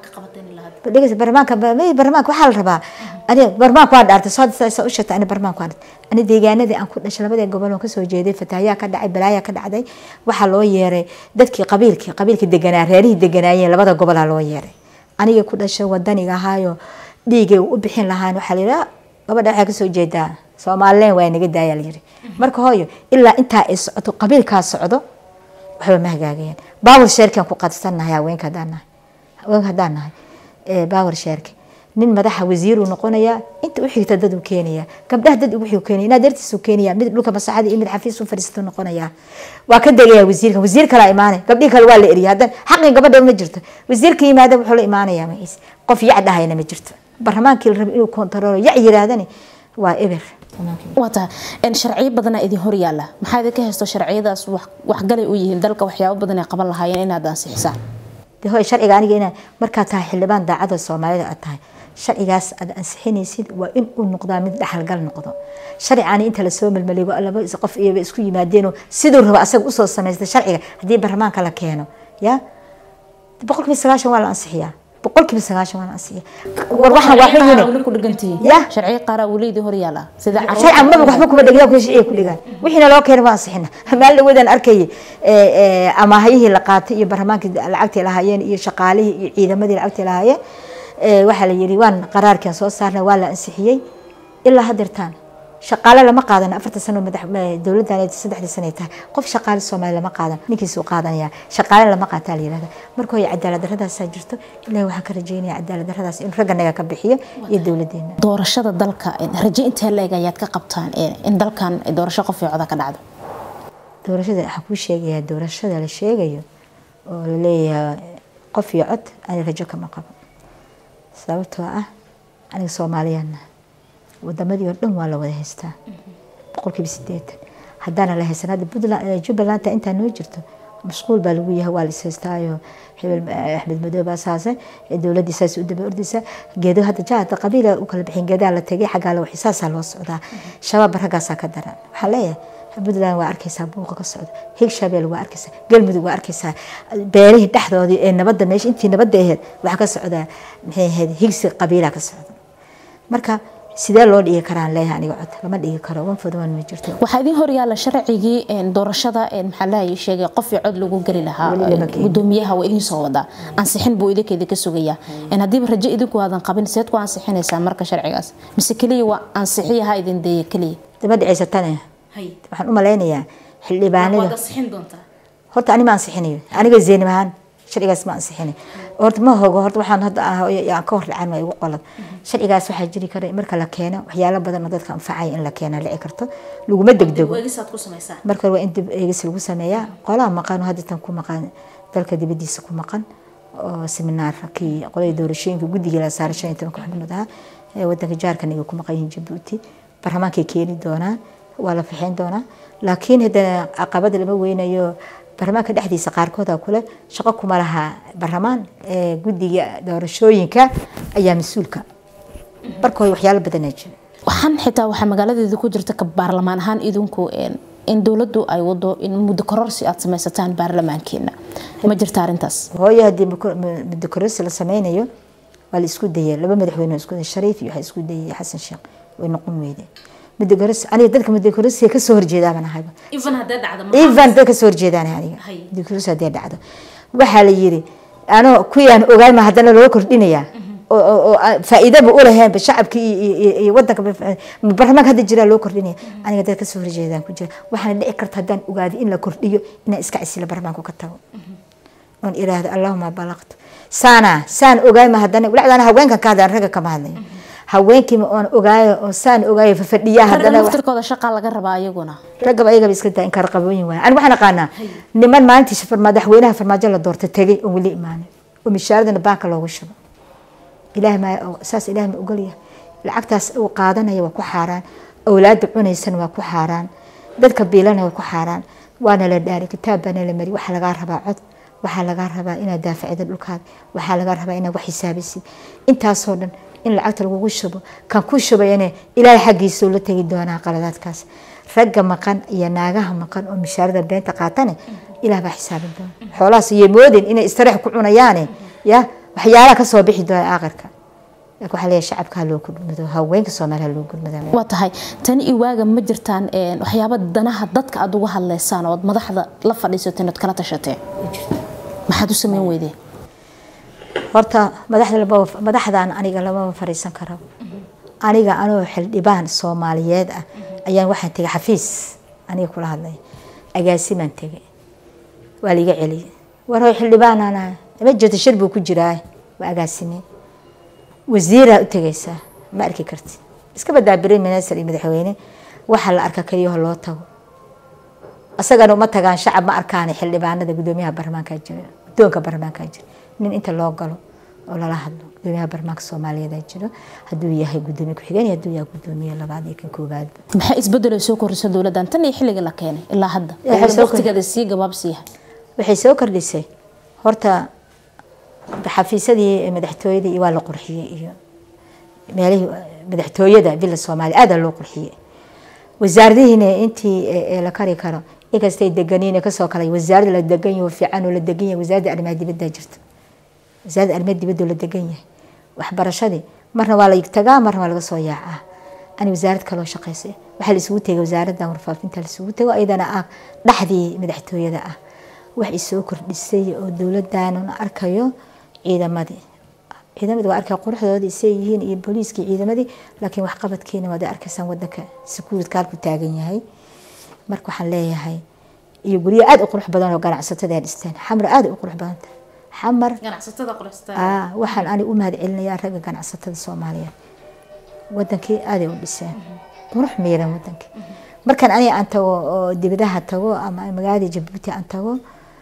dhegeysa barlamaanka barlamaanka waxaa la rabaa ani barlamaanka waa dhaartay soo sa u sheegtay ani barlamaanka waa dhaartay ani deegaanadii aan ku dhashay labadii gobol oo kasoo jeeday fataahiyaa ka dhacay balaayaa ka dhacday waxaa loo yeeray dadkii qabiilkii qabiilkii deganaa reerihii deganaayeen labada gobolaa loo yeeray aniga ku dhashay wadaniga ahaayo dhiigay u bixin lahaan waxaa la yidhaha gabadha waxaa kasoo jeedaa soomaalileen waa naga daaya la yiri marka hooyo ilaa intaa ay socoto qabiilkaa socdo waxba ma hagaagayaan baawar sheerkan ku qadsannahay haweenka haddaan nahay haweenka haddaan nahay baawar sheerka nin madaxa wasiiruu noqonayaa inta u xigta dad uu keenayaa gabdhaha dad ugu xig keenaya inaad dartiis uu keenayaa mid dhulka masaxada iyo mid xafiis u fadhiisto noqonayaa waa ka degayaa wasiirka wasiir kalaa imaanay gabdhihi kale waa la eriya haddan xaqii gabadha ma jirto wasiirka yimaada wuxuu la imaanayaa maciis qof yac dhahayna ma jirto barlamaankii la raba inuu kontaroolo yac yiraahdani waa eber waa tahay sharciyo badanaa idin hor yaalla maxaa idinka haysto sharciyadaas waxgalay u yihiin dalka waxyaabo badan ay qaban lahaayeen inaad ansixisaan de hoy sharciga aniga ina markaa tahay xildhibaan daacada soomaalida aad tahay sharcigaas aad ansixinaysid waa in uu noqdaa mid dhaxalgal noqdo sharcigaani inta lasoo melmeligo laba qof iyaba isku yimaadeenoo siduu rabo asaga usoo samaysta sharciga haddii baarlamaanka la keeno ya boqolkiiba sagaashan waa la ansixiyaa boqolkiiba sagaashan waa la ansixiya war waxaan waa xun yine ku dhigantihiin Ya. sharciga qaara weliidii hor yaala sida sharcan maba waxba kuma dhegna kuwa sharciga ku dhigaan wixiina loo keenay waa ansixina maalin dhaweedaan arkayay amaahayihii la qaatay iyo baarlamaankii lacagtii lahaayeen iyo shaqaalihii iyo ciidamadii lacagtii lahaayeen Eh, waxaa la yidhi waan qaraarkan soo saarnay waa la ansixiyey ilaa hadeertaan shaqaale lama qaadan afartan sano madax eh, dowladdan saddexdii sanay tahay qof shaqaale soomaali lama qaadan ninkiisuu qaadanaya shaqaale lama qaataa la yihahda marka hooy cadaalad daradaasaa jirto ilahi waxaan ka rajeynaya cadaalad daradaas in ragganaga ka bixiyo iyo dowladeena doorashada dalka raje intee leeg ayaad ka qabtaan in dalkan doorasho qof iyo coda ka dhacdo doorashada waxaan kuu sheegayaa doorashada la sheegayo oo la leeyahay qof iyo cod ani rajo kama qabo sababtoo ah aniga soomaaliyaana wadamadii oo dhan waa la wada haystaa boqolkiiba sideetan haddaana la haysan hadda puntland jubbalanta intaa noo jirto mashquul baa lagu yahay waa la is haystaayo hebel axmed madoobe saase dowladdii saas u daba ordaysa geedo hadda jahada qabiila u kala bixin geedaa la tegay xaggaa la waxay saasaa loo socdaa shabaab raggaasaa ka daran waxaan leeyahay puntland waa arkaysaa buuqa ka socda higshabeel waa arkaysaa galmudug waa arkaysaa beerihii dhexdoodii ee nabadda meesha intii nabadda ahayd waxaa ka socdaa maxay ahayd higsi qabiilaa ka socda marka sidee loo dhigi karaan leeyahay aniga cod lama dhigi karo one for one ma jirto waxaa idin horyaala sharcigii doorashada maxaa lahay sheegay qof iyo cod lagu geli lahaa Weli lama keenin. gudoomiyaha waa idin soo wadaa ansixin buu idinka idinka sugayaa haddiiba rajo idinku aadan qabin seed ku ansixinaysaa marka sharcigaas mise keliya waa ansixiyaha idin deeya keliya daba dhicaysatane waxaan u malaynayaa xildhibaanada horta ani ma ansixinayo aniga zeynim ahaan sharcigaas ma ansixinay horta ma hogo horta waxaan hadda ah aan ka hor dhacan waa igu qolad sharcigaas waxaa jiri kara in marka la keeno waxyaalo badan oo dadka anfacaya in la keena dhici karto laguma degdego marka hore waa in dib eegis lagu sameeyaa qolaha maqan oo hadda tan ku maqan dalka dibadiisa ku maqan oo seminaarkii qolada doorashooyinka guddigii la saaray shan iyo tobanka xubnood ahaa ee wadanka jaarkan ay ku maqan yihiin jabuuti baarlamaankay keeni doonaan waa la fixin doonaa laakiin haddana caqabada lama weynayo baarlamaanka dhexdiisa qaarkooda kule shaqo kuma laha baarlamaan ee guddiga doorashooyinka ayaa mas-uulka markooda waxyaalo badanaa jira waxaan xitaa waxaa magaaladeeda ku jirta ka baarlamaan ahaan idinku in dowladdu ay wado in muddo kororsi aad samaysataan baarlamaankeena ma jirta arrintaas hooyo haddii muddo kororsi la sameynayo waa la isku dayay laba madaxweyne oo isku dayay shariif iyo waxaa isku dayay xasan sheekh way noqon weyde muddo kororsi aniga dadka muddo kororsiga kasoo horjeedaa baan ahayba even dad kasoo horjeedaan aniga muddo kororsi haddii dhacdo waxaa la yiri anoo kuwii aan ogaay ma haddana loo kordhinayaa oo faa'iidaba u laheenba shacabka iyo wadanka baarlamaanka hadda jiraa loo kordhinaya aniga dad kasoo horjeedaan ku jira waxaana dhici karta haddaan ogaado in la kordhiyo inaan iska casila baarlamaanku ka tago oon iraahdo allahuma balaqtu saana saan ogaay ma haddana walacdaana haweenkan ka hadlaan ragga kama hadlayo haweenkiima oon ogaayo oo saan ogaayo fafadhiyaa haddana naftirkooda shaqaa laga rabaa ayaguna raggaba ayagaba iska daa in kala qabooyin waaya ani waxaan aqaanaa niman maalintii madaxweynaha farmaajo la doortay tegay oon weli imaanin oo mishaaradana baanka loogu shubo ilaah ma saas ilaah ma ogolyahay lacagtaas uu qaadanaya waa ku xaaraan awlaada cunaysana waa ku xaaraan dadka biilana waa ku xaaraan waana la dhaari kitaab baana la mari waxaa lagaa rabaa cod waxaa lagaa rabaa inaad daafacida dhulkaada waxaa lagaa rabaa inaad wax xisaabisid intaasoo dhan in lacagta lagugu shubo kan ku shubayane ilaahay xaggiisa ula tegi doonaa qaladaadkaas ragga maqan iyo naagaha maqan oo mishaarada beenta qaatane ilaah baa xisaabin doona xoolahaas iyo moodin inay istirax ku cunayaane ya waxyaalaha kasoo bixi doona aakhirka laakiin waxaa leeyahay shacabka loo gudmado haweenka soomaaliya loo gudmado waa tahay tani iwaaga ma jirtaan waxyaaba danaha dadka aad uga hadlaysaan ood madaxda la fadhiisateen ood kala tashateen maxaad u sameyn weydeen horta madaxda lama madaxdan aniga lamama fariisan karo aniga anoo xildhibaan soomaaliyeed ah ayaan waxaan tegay xafiis aniga kula hadlay agaasimaan tegay waa liiga celiyay war hoy xildhibaanana ma jirto shir buu ku jiraa waa agaasime wasiiraa u tegaysaa ma arki karti iska badaa prime minister iyo madaxweyne waxaa la arka keliyaho loo tago isagana uma tagaan shacab ma arkaan xildhibaanada gudoomiyaha baarlamaanka jira gudoonka baarlamaanka jira nin inta loo galo oo lala hadlo gudoomiyaha baarlamaanka soomaaliyeed jiro hadduu yahay gudoomiye ku-xigeen iyo hadduu yahay gudoomiye labaad iyo kan koowaadba maxay isbedel ay soo kordhisa dowladdan tan iyo xilliga la keenay ilaa hadda Waxay soo waqtigeeda sii gabaabsiiyahay waxay soo kordhisay horta xafiisadii madaxtooyadii waa la qurxiyey iyo meelihii madaxtooyada villa soomaaliya aada loo qurxiyey wasaaradihiina intii la kari karo inkastay deganiin kasoo kalay wasaarada la degan yaho fiican oo la degan yahay wasaaradda arrimaha dibadda jirta wasaaradda arrimaha dibadda la degan yahay waxbarashadii marna waa la tagaa marna waa laga soo yaacaa ani wasaarad kaloo shaqeysay waxaa la isugu tegay wasaaradda warfaafinta la isugu tego iyadana ah dhexdii madaxtooyada ah wax isoo kordhisay oo dowladdan arkayo ciidamadii ciidamadii waa arkay quruxdooda isay yihiin iyo booliiskii ciidamadii laakiin waxqabadkiina waad arkaysaan wadanka sekuuridka halku taagan yahay marka waxaan leeyahay iyo guryo aada u qurux badan oo ganacsatada ay dhisteen xamar aada u qurux badanta xamar waxaan ani u mahad celinayaa ragga ganacsatada soomaaliyeed wadankii aaday u dhiseen qurux miiran wadankii markaan aniga aan tago oo dibadaha tago ama magaalada jabuuti aan tago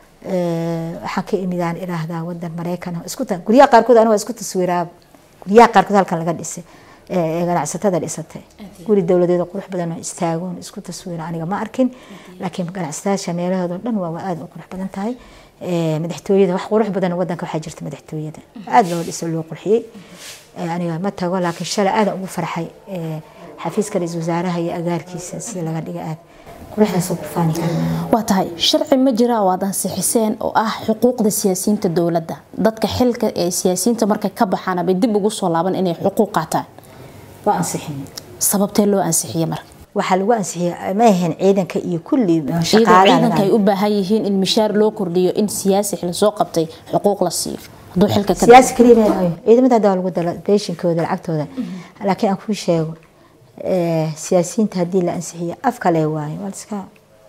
waxaan ka imidaan iraahdaa wadan mareykan isku guryaha qaarkood aniga isku taswiiraa guryaha qaarkood halkan laga dhisay ganacsatada dhisatay guri dowladeed qurux badan oo istaagoon isku taswiira aniga ma arkin laakiin ganacsatayaasha meelahooda dhan waa aada u qurux badan tahay madaxtooyada wax qurux badan wadanka waxaa jirta madaxtooyada aada loo dhiso loo qurxiyey aniga ma tago laakiin shalay aadan ugu farxay xafiiska ra-iisul wasaaraha iyo agaarkiisa sida laga dhiga aad quruxdaas ku faani waa tahay sharci ma jira oo aad ansixiseen oo ah xuquuqda siyaasiyiinta dowladda dadka xilka ee siyaasiyiinta markay ka baxaan bay dib ugu soo laaban inay xuquuq qaataan waa ansixin sababtee loo ansixiye marka waxaa lagu ansixiyay ma ahayn ciidanka iyo kulli iyadoo ciidanka ay u baahan yihiin in mishaar loo kordhiyo in siyaasi xil soo qabtay xuquuq la siiyo hadduu xilka ka siyaasi kaliya ciidamada hadda waa lagu dala beeshinkooda lacagtooda laakiin aan kuu sheego siyaasiyiinta haddii la ansixiyo af kale waayo waa iska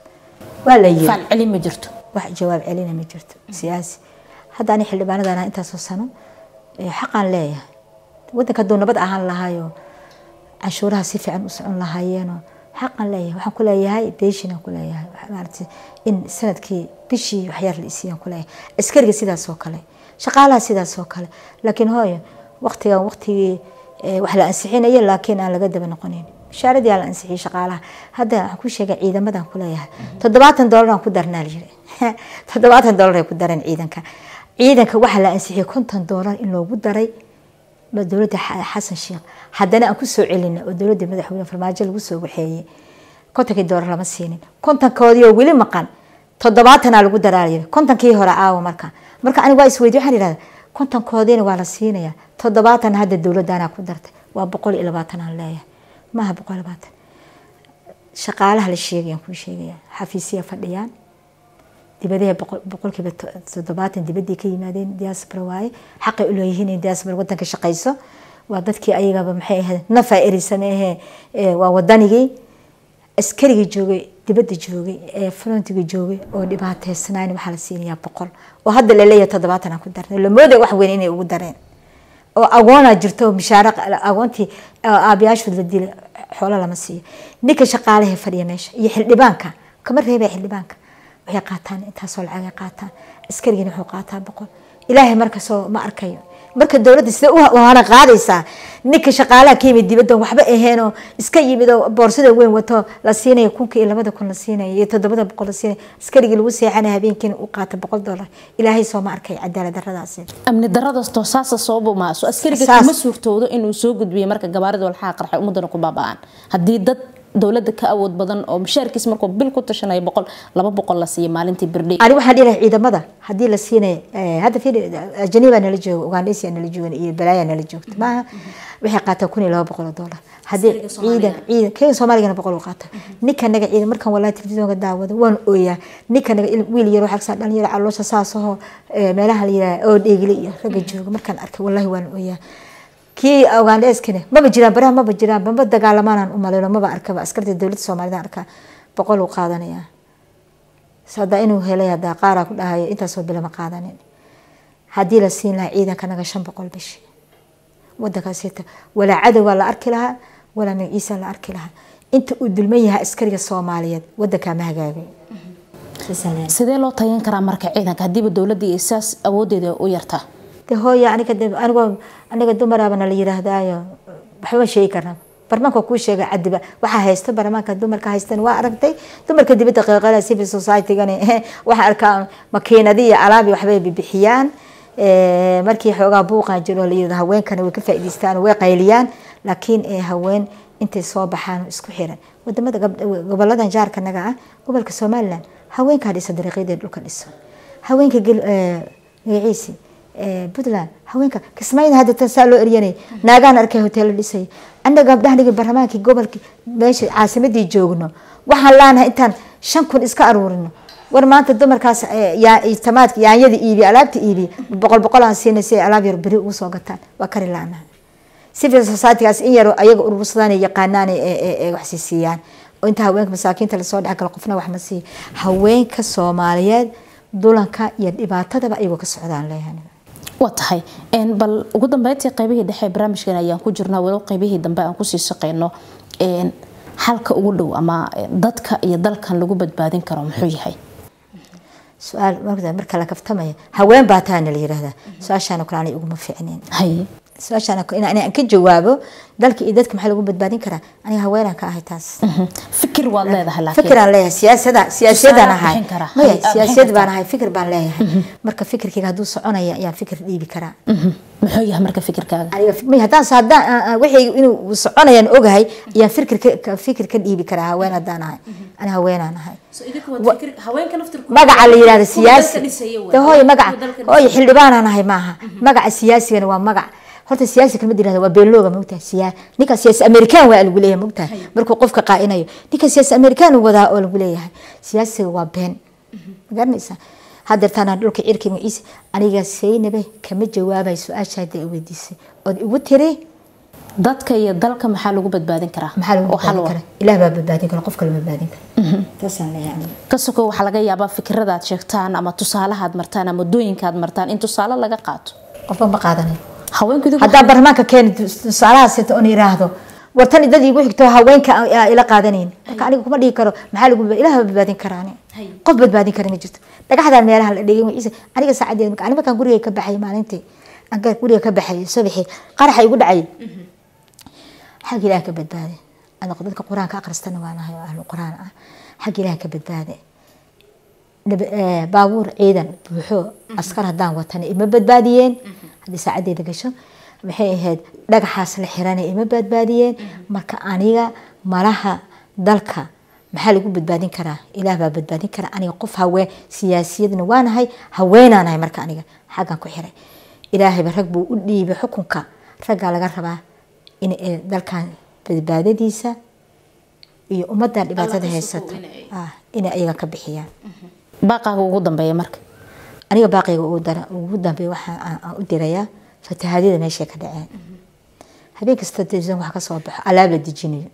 waa la yiri faal celin ma jirto wax jawaab celina ma jirto siyaasi hadda ani xildhibaanadan intaasoo sano xaqaan leeyahay wadanka hadduu nabad ahaan lahaayo canshuuraha si fiican u socon lahaayeenoo xaqan leeyahay waxaan ku leeyahay beeshinaan ku leeyahay maaragtay in sanadkii bishii waxyar la isiiyaan ku leeyahay askariga sidaas oo kale shaqaalaha sidaas oo kale laakiin hooyo waqtigan waqtigii wax la ansixinayo laakiin aan laga daba noqonayn bishaaradii la ansixiyay shaqaalaha hadda waxaan ku sheegay ciidamadan ku leeyahay toddobaatan doolar aan ku darnaa la yiri toddobaatan doolar ay ku dareen ciidanka ciidanka waxaa la ansixiyay konton doolar in loogu daray dowladda xasan sheekh haddana aan kusoo celina oo dowladda madaxweyne farmaajo lagu soo waxeeyey kontonkii doolar lama siinin kontonkoodii oo weli maqan toddobaatanaa lagu daraalayay kontonkii hore aawo marka marka aniga waa isweydiy waxaan idhahda kontonkoodiina waa la siinayaa toddobaatan hadda dowladdaanaa ku dartay waa boqol iyo labaatan aan leeyahay maaha boqol iyo labaatan shaqaalaha la sheegayaan kuu sheegaya xafiisya fadhiyaan dibadaha boqolkiiba toddobaatan dibadii ka yimaadeen diaspora waaye xaqay u leeyihiin in diaspora wadanka shaqayso waa dadkii ayagaba maxay ahayd nafa eri sameehe waa wadanigii askarigii joogay dibadda joogay ee frontiga joogay oo dhibaateysnayn waxaa la siinayaa boqol oo hadda la leeyahay toddobaatan aan ku darnay la moodaya wax weyn inay ugu dareen oo agoonaa jirto mishaara agoontii aabayaashood la dilay xoolo lama siiyo ninka shaqaalaha fadhiya meesha iyo xildhibaanka kama reebaya xildhibaanka waxay qaataan intaasoo lacagay qaataan askarigina wuxuu qaataa boqol ilaahay markasoo ma arkayo marka dowladda sida u hana qaadaysaa ninka shaqaalaha ka yimid dibadda waxba aheenoo iska yimid oo boorsada weyn wato la siinayo kunka iyo labada kun la siinayo iyo toddobada boqol la siinayo askarigii lagu seexanaya habeenkiina u qaata boqol dollar ilaahay soo ma arkay cadaalad daradaasi amni daradaastoo saasa sababa maaso askariga kama suurtoodo inuu soo gudbiyo marka gabaarida walxaha qarxay ummadana ku baaba'aan haddii dad dowladda ka awood badan oo mushaarkiis markuu bil ku tashanayo boqol laba boqol la siiyo maalintii birdhay ani waxaan dhihi ciidamada haddii la siinayo hadda fiir ajaniba nala jooga ugandhaysia nala joogan iyo balaaya nala joogta maaha waxay qaataa kun iyo laba boqol oo dollar haddii ciidan ciidan kega soomaaligana boqol u qaata ninka naga ciidan markaan walaa telefisyoonka daawado waan ooyaa ninka naga wiil yar waxaa dhalinyaro yar caloosha saasahoo meelaha la yiraha oo dheegli iyo ragga jooga markaan arkay wallahi waan ooyaa kii ugandheskana maba jiraan baraha maba jiraan maba dagaalamaan umaleyno maba arkaba askarta dowladda soomaalida arkaa boqol uu qaadanaya hadaa inuu helay hadaa qaaraa ku dhahayo intaasoo bila ma qaadanin haddii la siin lahaa ciidanka naga shan boqol bishi wadankaasita walaa cadowgaa la arki lahaa walaa magaciisa la arki lahaa inta uu dulman yahay askariga soomaaliyeed wadankaa ma hagaagay sidee loo tagan karaa marka ciidanka hadiiba dowladda iyo saas awoodeeda u yartaa de hooya aniga anigoo aniga dumaraabana la yiraahdaayo waxba sheegi karna barmaanka kuu sheega cadiba waxaa haysta barmaanka dumarka haystan waa aragtay dumarka dibadda qeeqala civil society-gan waxaa arkaa makiinadi iyo alaabi waxbay bibixiyaan markii xoogaa buuqaa jiro la yirahdo haweenkana way ka faa'iidaystaan way qayliyaan laakiin ee haween intay soo baxaan oo isku xiran wadamada gab- goboladan jaarka naga ah gobolka somaliland haweenkaa dhisa dariiqyadee dhulka dhiso haweenka gel- ee, magaciisi ee, puntland haweenka kismaayada hadda tan saa loo eryanay naagaan arkay hoteelo dhisay annaga gabdhahnigi baarlamaankii gobolkii meesha caasimadii joogno waxaan laanahay intaan shan kun iska aruurino war maanta dumarkaas ee, yaa- tamaadka yaanyada iibi alaabta iibi boqol boqol aan siinay si ay alaab yar beri ugu soo gataan waa kari laanahay civil societygaas in yaro ayaga urursadaan ay yaqaanaan ee- ee ee wax siisiyaan oo inta haweenka masaakiinta lasoo dhex galo qofna wax ma siiya haweenka soomaaliyeed dulanka iyo dhibaatadaba ayagoo ka socdaan leeyahay waa tahay een, bal ugu dambeyntii qaybihii dhexe ee barnaamijkan ayaan ku jirnaa walow qaybihii dambe aan kusii shaqeyno een, xalka ugu dhow ama eh, dadka iyo dalkan lagu badbaadin karo muxuu yahay su-aal marka marka la kaftamaya haween baa taana la yiraahdaa su-aashaana kale anay uguma fiicneen haye su-aashaana in aan ka jawaabo dalka iyo dadka maxaa lagu badbaadin karaa aniga haweenaan ka ahay taas Mhm. fikir waad leedahay laakiin fikiraan leeyahay siyaasada siyaasiyadaan Tusaale ahay bixin karaa. maya Hay- ah, siyaasiyad bixin baan ahay fikir baan leeyahay marka fikirkayga hadduu soconaya ayaan fikir dhiibi karaa Mhm. muxuu yahay marka fikirkaaga aniga may haddaan s- haddaan ah, ah, wixii inuu soconayaan ogahay ayaan fikir ka- ka fikir ka dhiibi karaa haween haddaan ahay ani haweenaan ahay magaca la yirahdo siyaasi de hooyo magaca hooyo xildhibaanaan ahay maaha magaca siyaasigana waa magac horta siyaasi kalma yirahdo waa beelooga mogtahay siyaa ninka siyaasi amerikaan waa lagu leeyahay mogtahay markuu qofka qaa'inayo ninka siyaasi amerikaan uu wadaa oo lagu leeyahay siyaasiga waa been ma garanaysaa hadeertaan aan dhulka cirkiga ciise aniga saynabe kama jawaabayo su-aasha hadda i weydiisay ood igu tiri dadka iyo dalka maxaa lagu badbaadin karaa maxaa lagu oo xal badbaadin wa- kara ilaah baa badbaadin kara qof kale ma badbaadin kara taasaan leeyahay aniga ka sokow waxaa laga yaabaa fikiradaad sheegtaan ama tusaalahaad martaan ama wadooyinkaad martaan in tusaale laga qaato qofba ma qaadanayo haweenku idigu haddaan baarlamaanka keeni tusaalahaas sita oon yiraahdo wartan dad igu xigto haweenka aa ila qaadanayn marka aniga kuma dhihi karo maxaa lagu ilaah baa badbaadin karaa ani qof badbaadin kara ma jirto dhagaxdaan meelaha la dhigay ciise aniga saacadeed marka ani markaan guriga ka baxay maalintii aan ka- guriga ka baxay subaxii qaraxa igu dhacay xag ilaah ka badbaade aniga dadka qur-aanka akhristana waa nahay oo ahlu qur-aan ah xag ilaah ka badbaade nab- eh, baabuur ciidan buuxo askar haddaan watana ima badbaadiyeen haddii saacadeeda gasho maxay ahayd dhagaxaas la xirana ima badbaadiyeen marka aniga malaha dalka maxaa lagu badbaadin karaa ilaah baa badbaadin karaa aniga qof haween siyaasiyadna waanahay haweenaanahay marka aniga xaggan ku xiray ilaahayba rag buu u dhiibay xukunka raggaa laga rabaa in ay dalkan badbaadadiisa iyo ummadan dhibaatada haysata ah, inay ayaga ka bixiyaan baaqaaga ugu dambeeya marka aniga baaqiga ugu dara ugu dambeeya waxaa aan- aan u dirayaa fatahaadyada meeshay ka dhaceen habeen kasta television waxa ka soo baxo alaab la dejinayo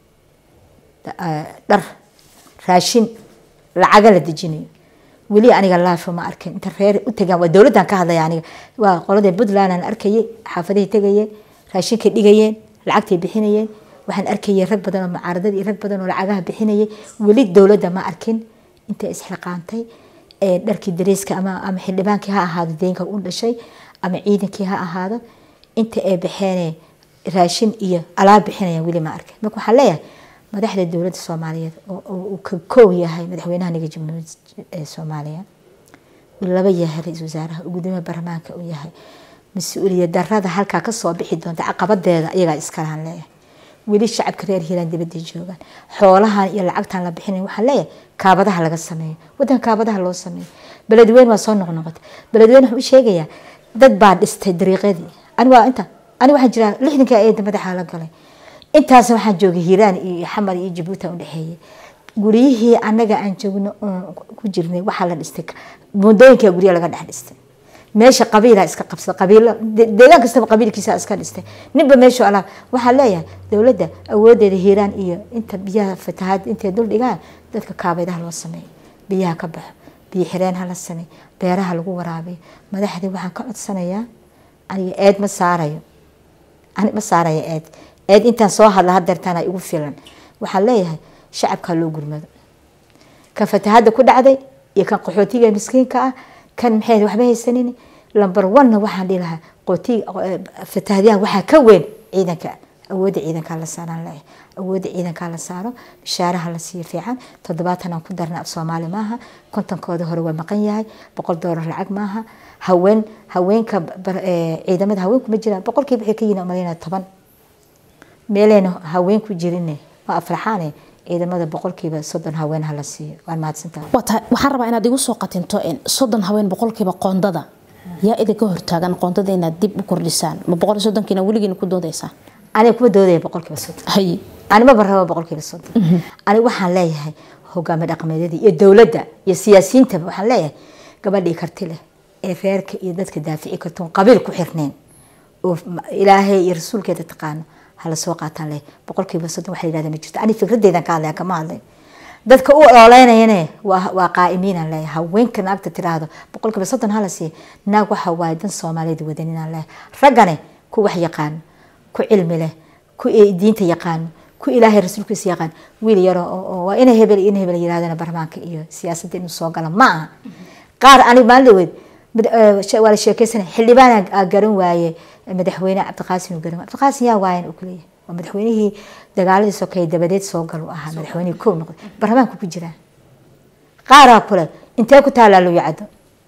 Da- ah, dhar raashin lacaga la dejinayo weli aniga laafo ma arkin inta reer u tagaan waa dowladdan ka hadlaya aniga waa qoladii puntland aan arkayay xaafadihii tegayeen raashinkay dhigayeen lacagtay bixinayeen waxaan arkayay rag badan oo mucaaradad iyo rag badan oo lacagaha bixinayay weli dowladda ma arkin intay isxilqaantay ee dharkii dareeska ama ama xildhibaankii ha ahaado deenka u dhashay ama ciidankii ha ahaado inta ay baxeen raashin iyo alaab bixinayaan weli ma arkin marka waxaan leeyahay madaxda dowladda soomaaliyeed oo oo uu ka koow yahay madaxweynaha niga jamhuuriyadda ee soomaaliya uu laba yahay ra-iisul wasaaraha uu gudoomiyaha baarlamaanka uu yahay mas-uuliyad darada halkaa kasoo bixi doonta caqabadeeda iyagaa iskalahan leeyahay weli shacabka reer hiiraan dibadda joogaan xoolahan iyo lacagtan la bixinay waxaan leeyahay kaabadaha laga sameeyo wadanka kaabadaha loo sameeyo beledweyne waa soo noqnoqotay beledweyne wuxuu u sheegayaa dad baa dhistay dariiqyadii ani waa inta ani waxaan jiraa lixdanka eeda madaxa la galay intaas waxaan joogay hiiraan iyo xamar iyo jabuuti aan udhexeeyay guryihii anaga aan joogno oon ku jirnay waxaa la dhistay mudooyinka gurya laga dhex dhistay meesha qabiila iska qabsada qabiilo de- deegaan kastaba qabiilkiisa iska dhistay ninba meeshu alaab waxaa leeyahay dowladda awoodeeda hiiraan iyo inta biyaha fatahaad intay dul dhigaan dadka kaabaydaha loo sameeyo biyaha ka baxo biyo xireen ha la sameeyo beeraha lagu waraabiyo madaxdii waxaan ka codsanayaa aniga eed ma saarayo ani ma saaraya eed eed intaan soo hadla hadeertaana igu filan waxaan leeyahay shacabkaa loo gurmado kan fatahada ku dhacday iyo kan qaxootiga miskiinka ah kan maxay waxba haysanin lambar one waxaan dhihi lahaa qootiga fatahadyaha waxaa ka weyn ciidanka awoodda ciidankaa la saaraan leeyahay awoodda ciidankaa la saaro bishaaraha la siiyo fiican toddobaatan aan ku darna af soomaali maaha kontonkooda hore waa maqan yahay boqol doolar lacag maaha haween haweenka bar- ee, ciidamada haweenku ma jiraan boqolkiiba waxay ka yihiin umalayna toban meeleyna haween ku jirinne ma afraxaane ciidamada boqolkiiba soddon haween hala siiyo waan mahadsantahay waa tahay waxaan rabaa inaad igu soo qatinto in soddon haween boqolkiiba qoondada yaa idinka hortaagan qoondada inaad dib u kordhisaan ma boqol iyo soddonkiina weligiina ku doodaysaan aniga kuma doodaya boqolkiiba soddon hay animaba raba boqolkiiba soddon aniga waxaan leeyahay hogaami dhaqameedyada iyo dowladda iyo siyaasiyiintaba waxaan leeyahay gabadhii karti leh ee reerka iyo dadka daafici kartoon qabiil ku xirneen oo ilaahay iyo rasuulkeeda taqaano hala soo qaataan leh boqolkiiba soddon waxa yidhahda ma jirto ani fikradeydan ka hadlaya kama hadlay dadka u ololeynayane waa waa qaa'imiinaan leeyahay haweenka naagta tiraahdo boqolkiiba soddon hala siiya naag waxa waaye dan soomaaliyeed wadaninaan leeyahay raggane ku wax yaqaano ku cilmi leh ku diinta yaqaano ku ilaahay rasuulkiisa yaqaan wiil yaro oo waa ina hebel ina hebel yirahdana barlamaanka iyo siyaasadda inuu soo gala ma aha qaar aniga maalin dhaweed waa la sheekeysanay xildhibaan aa garan waaye madaxweyne cabdiqaasim uu garan waaye cabdiqaasim yaa waayan uu kuleeyahay waa madaxweynihii dagaaladii sokeeye dabadeed soo gal uu ahaa madaxweynihii kow noqday barlamaanka ku jiraa qaaraa kule intee ku taalaa loo yacdo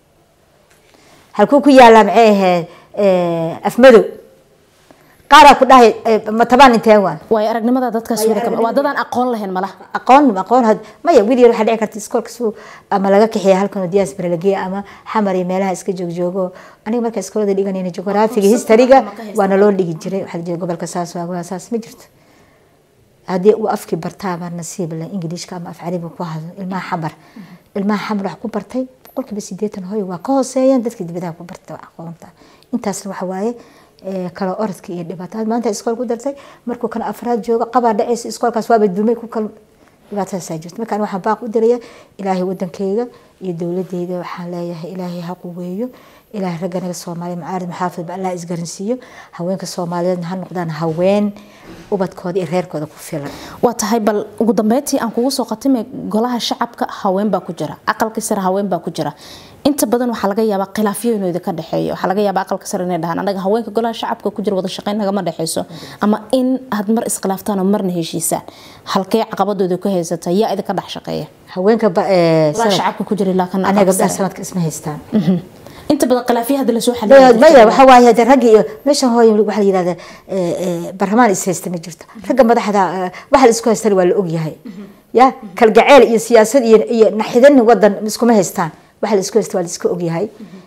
halkuu ku yaalaa maxay ahayd afmadow qaaraa ku dhahay matabaan intee waa waayo aragnimada dadkaas weli kama waa dadaan aqoon lahayn malaha aqoon aqoon had maya wiil yar waxaa dhici karta iskoolka suu ama laga kaxiya halkan oo diyaas baralageya ama xamar iyo meelaha iska joogjoogo aniga marka iskoolada dhiganayna jugraafiga historyga waana loo dhigi jiray waxaa la jira gobolka saas waa saas ma jirto haddii uu afkii bartaaba nasiib leh ingiliishka ama af carabiga ku hadlo ilmaha xamar ilmaha xamar wax ku bartay boqolkiiba sideetan hooy waa ka hooseeyaan dadka dibadaha ku bartay aqoonta intaasna waxa waaye kala orodka iyo dhibaatada maanta iskool ku dartay markuu kan afraad joogo qabaa dhacaysa iskoolkaas waaba dumay ku kal dhibaatadaasaa jirta markaan waxaan baaq u diraya ilaahay wadankayga iyo dowladeyda waxaan leeyahay ilaahay ha quweeyo ilaahay ragga naga soomaaliya macaarid maxaafid ba allah isgaransiiyo haweenka soomaaliyeedna ha noqdaan haween ubadkooda iyo reerkooda ku filan waa tahay bal ugu dambeyntii aan kugu soo qatimay golaha shacabka haween baa ku jira aqalka sare haween baa ku jira inta badan waxaa laga yaabaa khilaafyo inuu idinka dhexeeyo waxaa laga yaabaa aqalka sare inay dhahaan anaga haweenka golaha shacabka ku jira wada shaqeyn nagama dhexeyso ama in aad mar iskhilaaftaan oo marna heshiisaan halkee caqabadooda ku haysata yaa idinka dhex shaqeeya haweenka golaha shacabka ku jira ilaa kana anaga gabdhaha sanadka isma haystaan inta badan khilaafyo hadda lasoo maya waxa waaye hade ragga iyo meeshan hooy waxaa la yidhahda barlamaan is haysta ma jirto ragga madaxda waxa la isku haystana waa la ogyahay ya kalgaceel iyo siyaasad iyo iyo naxidan wadan iskuma haystaan waxa la isku haysta waa la iska ogyahay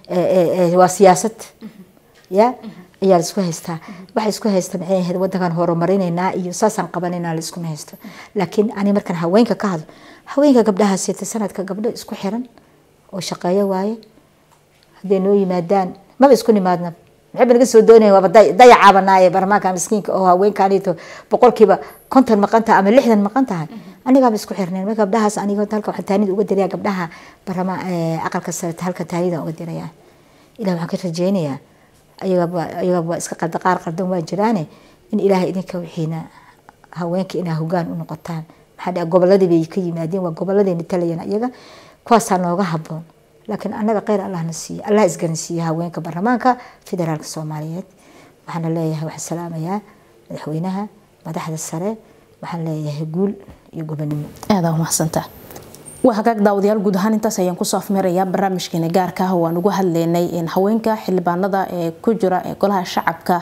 waa siyaasad ya ayaa la isku haystaa waxa isku haysta maxay ahayd wadankan horumarinaynaa iyo saasaan qabanaynaa la iskuma haysto laakiin ani markaan haweenka ka hadlo haweenka gabdhaha siita sanadka gabdho isku xiran oo shaqeeyo waaye hadday noo yimaadaan maba isku nimaadna maxayba naga soo doonaya waaba dayacabanaaye barlamaanka miskiinka oo haweenkaanito boqolkiiba konton maqan tahay ama lixdan maqan tahay anigaaba isku xirneen marka gabdhahaas aniga halka waxaan taanida uga diraya gabdhaha barlamaan aqalka sare halka taanida uga diraya ilah waxaan ka rajeynayaa ayagaba ayagaba waa iska qalda qaar qaldan waa jiraane in ilaahay idinka wixiina haweenka inaa hogaan u noqotaan maxaa dhaha goboladii bay ka yimaadeen waa goboladayna talayaan iyaga kuwaasaa nooga haboon laakiin annaga kheyr allahna siiye allah isgaransiiye haweenka baarlamaanka federaalka soomaaliyeed waxaana leeyahay waxaan salaamayaa madaxweynaha madaxda sare waxaan leeyahay guul iyo gobonimo aada umahadsantaa waa hagaag daawadayaal guud ahaan intaas ayaan kusoo afmirayaa barnaamijkeena gaarka ah waan ugu hadlaynay haweenka xildhibaanada ee ku jira ee golaha shacabka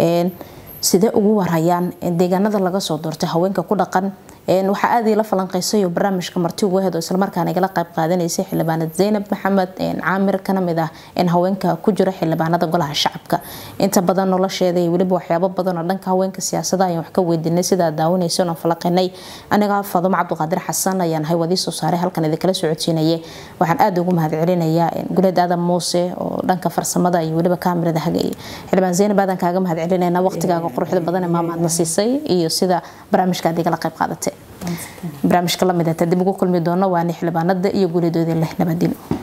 sidee ugu warayaan deegaanada laga soo doortay haweenka ku dhaqan waxaa aad ila falanqeysay oo barnaamijka marti ugu hedo islamarkaana igala qayb qaadanaysay xildhibaanad zaynab maxamed caamir kana mid ah haweenka ku jira xildhibaanada golaha shacabka inta badan nolosheeda iyo weliba waxyaabo badan oo dhanka haweenka siyaasada ayaan wax ka weydiinay sidaa daawanaysan oo falaqinay aniga faadumo cabdiqaadir xasan ayaan ahay wadii soo saaray halkan idinkala socodsiinayay waxaan aad ugu mahadcelinayaa guleed aadan muuse oo dhanka farsamada iyo weliba kaamirada hagaya xildhibaan zaynab aadan kaaga mahadcelinayna waqtigaaga quruxda badan ee maamaadna siisay iyo sida barnaamijka aad igala qayb qaadatay barnaamijka lamid ah dib ugu kulmi doono waa ni xildhibaanada iyo guuleedooda leh nabadino